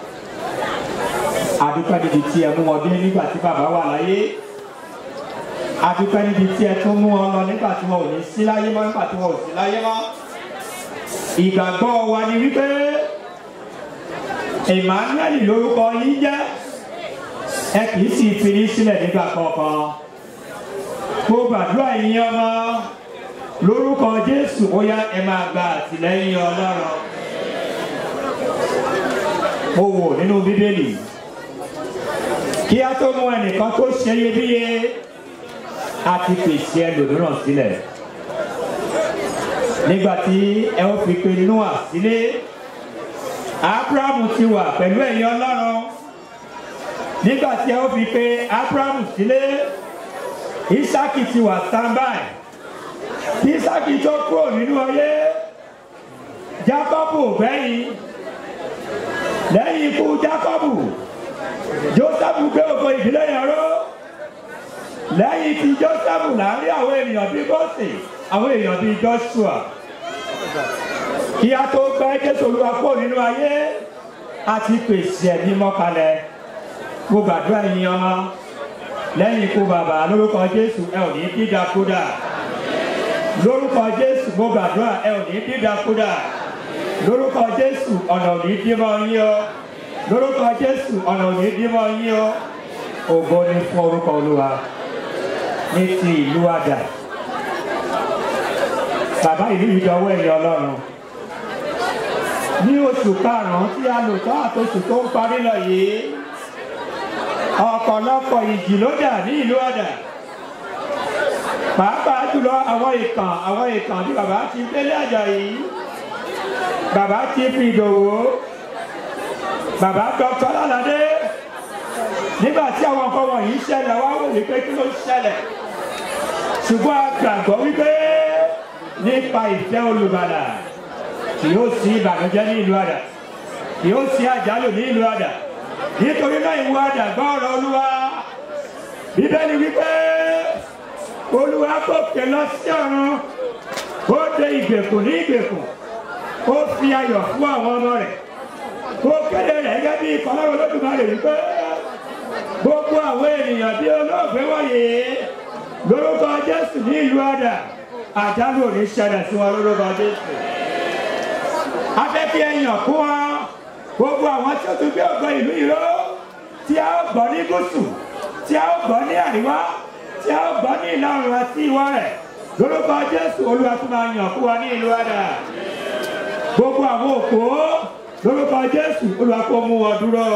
adúpẹ́ níbi tí ẹ mú wọn dé nígbà tí bàbá wà láyé adúpẹ́ níbi tí ẹ tún mú wọn lọ nígbà tí wọn ò ní sí láyé mọ́ nígbà tí wọn ò sí láyé mọ́ ìgbàgbọ́ wa ni wípé Emmanuel lórúkọ yín jẹ́ ẹ kì í sì fi ní sílẹ̀ nígbà kankan mo gbàdúrà yín ọmọ lórúkọ jésù ó yá ẹ máa gba àtìlẹ́yìn ọlọ́run mo wò nínú bíbélì kí á tó mú ẹnìkan tó ṣe iyebíye a ti pèsè ẹlòmíràn sílẹ̀ nígbà tí ẹ ó fi pe noah sílé abrahamu ti wà pẹ̀lú ẹ̀yin ọlọ́run nígbà tí ẹ ó fi pe abrahamu sílé isaki ti wà standby kí isaki tó kúrò nínú ayé jacobu gbẹ̀yìn lẹ́yìn ikú jacobu joseph gbé ògo ìdílé yẹn ró lẹ́yìn tí joseph láàrin àwọn ènìyàn bíi bọ́sì àwọn èèyàn bíi joshua kí a tó gbẹ́ jésù olúwa kúrò nínú ayé àti pèsè ẹ̀mí mọ́kalẹ̀ mo gbàdúrà yín ọmọ lẹ́yìn ikú bàbá lórúkọ jésù ẹ ò ní dídakúdà lórúkọ jésù mo gbàdúrà ẹ ò ní dídakúdà lórúkọ jésù ọ̀nà ò ní dímọ̀ yín o lórúkọ jésù ọ̀nà ò ní dímọ̀ yín o ògo ni fún orúkọ olúwa ní ti ìlú àdà bàbá ìlú yìí dọwọ́ ẹ̀yìn ọlọ́run ní oṣù karùn-ún tí a lò tán àtòṣù tó ń parí lọ yìí ọ̀pọ̀lọpọ̀ ìjì ló dà ní ìlú àdà pàápàá jùlọ àwọn ìkàn àwọn ìkàn bí bàbá ti délé àjà yìí bàbá ti fi ìdòwò bàbá dr lálàdé nígbà tí àwọn nǹkan wọ̀nyí ṣẹlẹ̀ wá wò wípé kí ló ṣẹlẹ̀ ṣùgbọ́n a gbàgbọ́ wípé nípa ìfẹ́ olùbàdà kì yóò sí ìbànújẹ́ ní ìlú àdà kì yóò sí àjálù ní ìlú àdà nítorí náà ìwọ àdà gbọ́ ọ̀rọ̀ olúwa bíbélì wípé olúwa gòkè lọ sí ọ̀run ó de ìgbèkùn ní ìgbèkùn ó fi ayọ̀ fún àwọn ọmọ rẹ̀ ó kéde rẹ̀ gẹ́gẹ́ bí ìkọlọ́run olódùmarè wípé gbogbo àwọn ènìyàn bí olóògbé wọ̀nyí lórúkọ jésù ní ìlú àdà àjálù ò ní ṣẹlẹ̀ sí wọn lórúkọ jésù afẹ́fẹ́ ẹ̀yàn kún wọn gbogbo àwọn tí ó tún gbé ògbọ́n ìlú ìró tí a ó gbọ́ ní gúúsù tí a ó gbọ́ ní àríwá tí a ó gbọ́ ní ìlà oòrùn àti ìwọ̀ rẹ̀ lórúkọ jésù olúwa tún máa yàn kún wa ní ìlú àdà gbogbo àwọn òpó lórúkọ jésù olúwa kó mú wọn dúró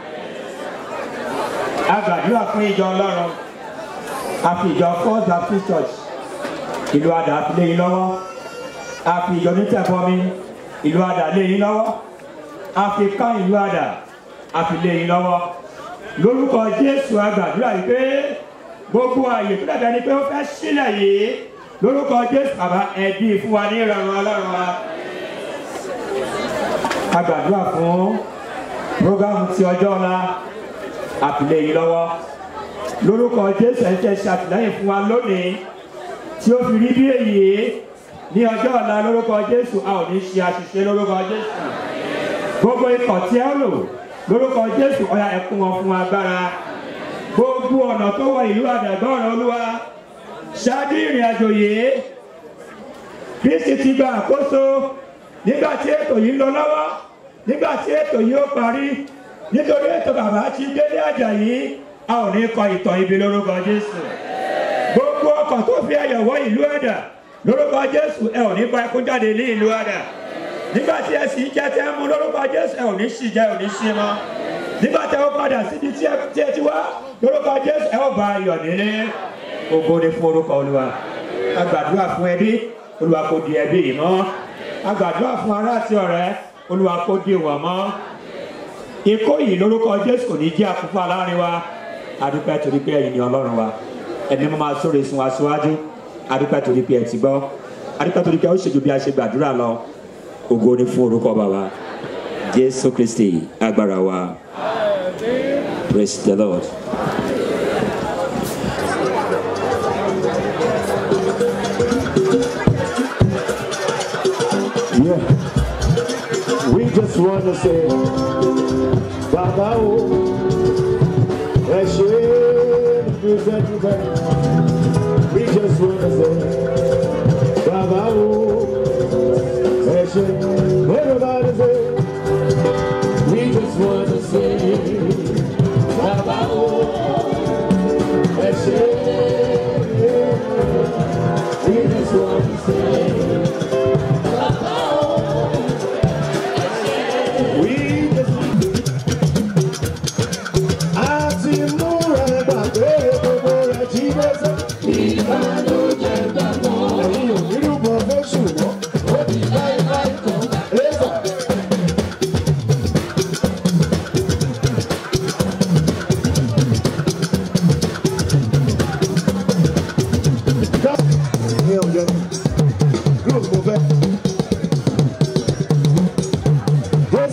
a gbàdúrà fún ìjọ ọlọ́run a fi ìjọ first baptist church ìlú àdà fi lé yín lọ́wọ́ a fi ìjọ onítẹ̀bọmi ìlú àdà lé yín lọ́wọ́ a fi ká ìlú àdà a fi lé yín lọ́wọ́ lórúkọ jésù a gbàdúrà yìí pé gbogbo àyè tó dàbí ẹni pé ó fẹ́ sílẹ̀ yìí lórúkọ jésù bàbá ẹ̀dí fún wa ní ìrọ̀rùn ọlọ́run wa a gbàdúrà fún programu ti ọjọ́ ọ̀la àtìlẹ́ yìí lọ́wọ́ lórúkọ jésù ẹ̀ ń ṣe ṣàtìlẹ́yìn fún wa lónìí tí ó fi rí bí èyí ní ọjọ́ ọ̀la lórúkọ jésù a ò ní ṣe àṣìṣe lórúkọ jésù gbogbo ikọ̀ tí ẹ lò lórúkọ jésù ọ̀yà ẹ̀kún wọn fún agbára gbogbo ọ̀nà tó wọ ìlú àdàgbọ́ ọ̀rọ̀ olúwa ṣáájú ìrìn àjò yìí kristi ti gba àkóso nígbà tí ètò yìí ń lọ lọ́wọ́ nígbà tí ètò yìí ó parí nítorí ètò bàbá ti délé àjà yìí a ò ní kọ ìtàn ibi lórúkọ jésù gbogbo ọkọ̀ tó fi ẹyọ̀ wọ ìlú ẹ̀dà lórúkọ jésù ẹ ò ní bá ẹkún jáde ní ìlú ẹ̀dà nígbà tí ẹ sì jẹ tẹ mú lórúkọ jésù ẹ ò ní sì jẹ ẹ ò ní sí mọ́ nígbà tí ẹ ó padà síbi tí ẹ ti wá lórúkọ jésù ẹ ó bá ayọ̀ nílé ògo ni fún orúkọ olúwa a gbàdúrà fún ẹbí olúwa kò di ẹbí yìí mọ́ a gbàdúrà fún ará àti ọ̀rẹ́ olúwa kò di wọn mọ́ ikó yìí lórúkọ jésù kò ní jẹ́ àkúfà láàrin wa adúpẹ́ torí pé ẹ̀yin ni ọlọ́run wa ẹ̀mí mo máa sóre sun wa síwájú adúpẹ́ torí pé ẹ ti gbọ́ adúpẹ́ torí pé ó ṣèjú bí a ṣe gbàdúrà lọ ògo ni fún orúkọ bàbá jésù kristi agbára wa praise the lord. Yeah. We just want to say, Baba, oh, ẹ ṣe dúpẹ́ dúpẹ́. We just want to say, Baba, oh, ẹ ṣe. Everybody say, we just want to say, Baba, oh,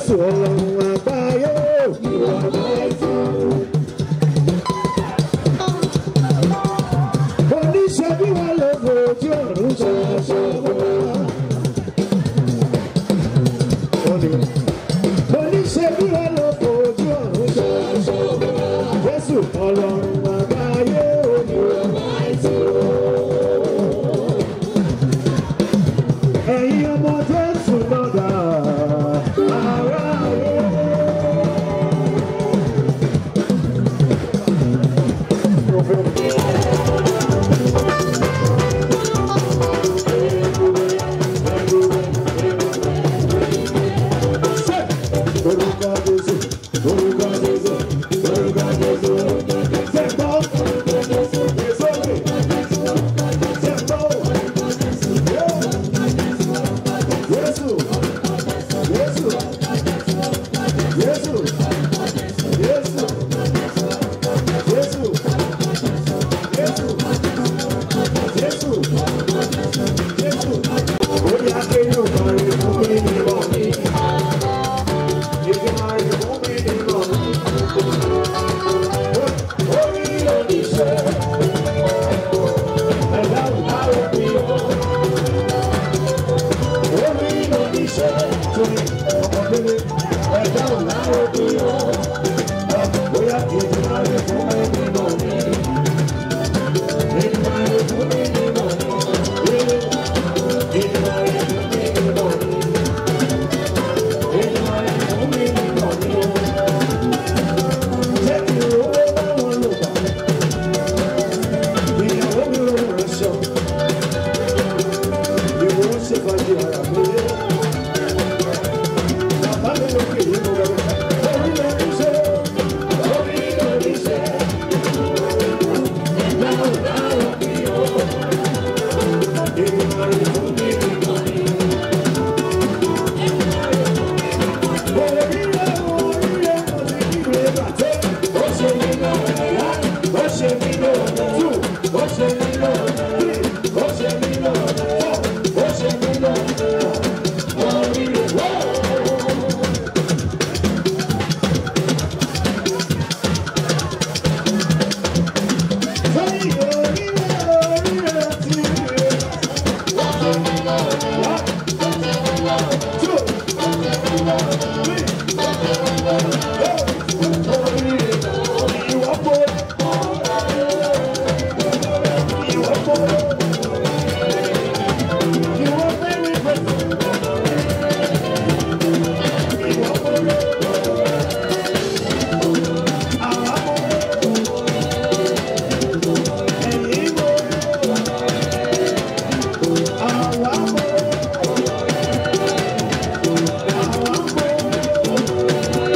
Jésù ọlọ́run àgbáyé ìwọ láìsí. Oníṣẹ́ bí wọ́n lè fojú ọ̀run ṣoṣo wá. Oníṣẹ́ bí wọ́n lè fojú ọ̀run ṣoṣo wá. Jésù ọlọ́run àgbáyé ìwọ láìsí. Ẹ̀yin ọmọ Jésù náà dà ara ayé. Orúkọ Jésù, orúkọ Jésù, orúkọ Jésù. Sẹ́gbọ́n, sókè, sẹ́gbọ́n. Jésù, Jésù, Jésù, Jésù, Jésù, Jésù, Jésù, Jésù. Bóyá kéèyàn máa rí fún mi ní ọ̀nì. Ìdí máa rí fún mi ní ọ̀nì. Orí oníṣẹ́, ẹ̀dá ò bá òbí o. Orí oníṣẹ́, torí ọmọdé, ẹ̀dá ò bá òbí o. Bóyá ìdí máa rí fún mi ní ọ̀nì. Ìdí máa rí fún mi ní ọ̀nì. Ìdí máa rí fún mi ní ọ̀nì. Ìdí máa rí fún mi ní ọ̀nì. Jẹ́ kí owó bá wọn lò bá. Ìyàwó mi ò rẹ̀ ṣọ. Ìwọ ń ṣe fàájì ara mi. Bàbá mi ló kì í mú rẹ̀. Orí ló ní ṣe. Orí ló ní ṣe. Dáhùn dáhùn bí o. Ìgbà rẹ̀ fún mi nìkan ni. Orí rẹ̀ orí rẹ̀ mo ti kí rẹ̀ bàtẹ́. Ó ṣe mí lọ́wọ́ ó ṣe mí lọ́wọ́ two ó ṣe mí lọ́wọ́ three ó ṣe mí lọ́wọ́ four ó ṣe mí lọ́wọ́ orí rẹ̀ wọ́ọ̀. Orí orí rẹ̀ orí rẹ̀ ti rẹ̀. Ó ṣe mí lọ́wọ́ one two three four orí rẹ̀ ìwọ kó. Ìwọ kó. Ìwọ fẹ́ mi pẹ̀. Ìwọ kó. Àwa kó. Ẹ̀yin kó. Àwa kó. Àwa kó.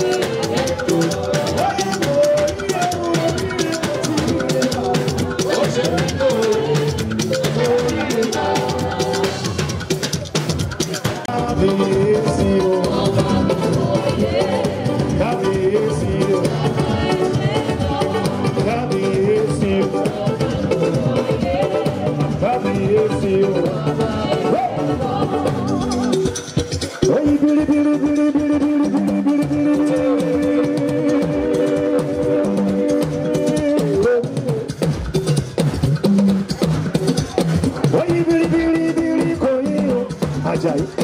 Bili bili bili bili bili bili bili bili Oyi bili bili bili koyi o Ajayi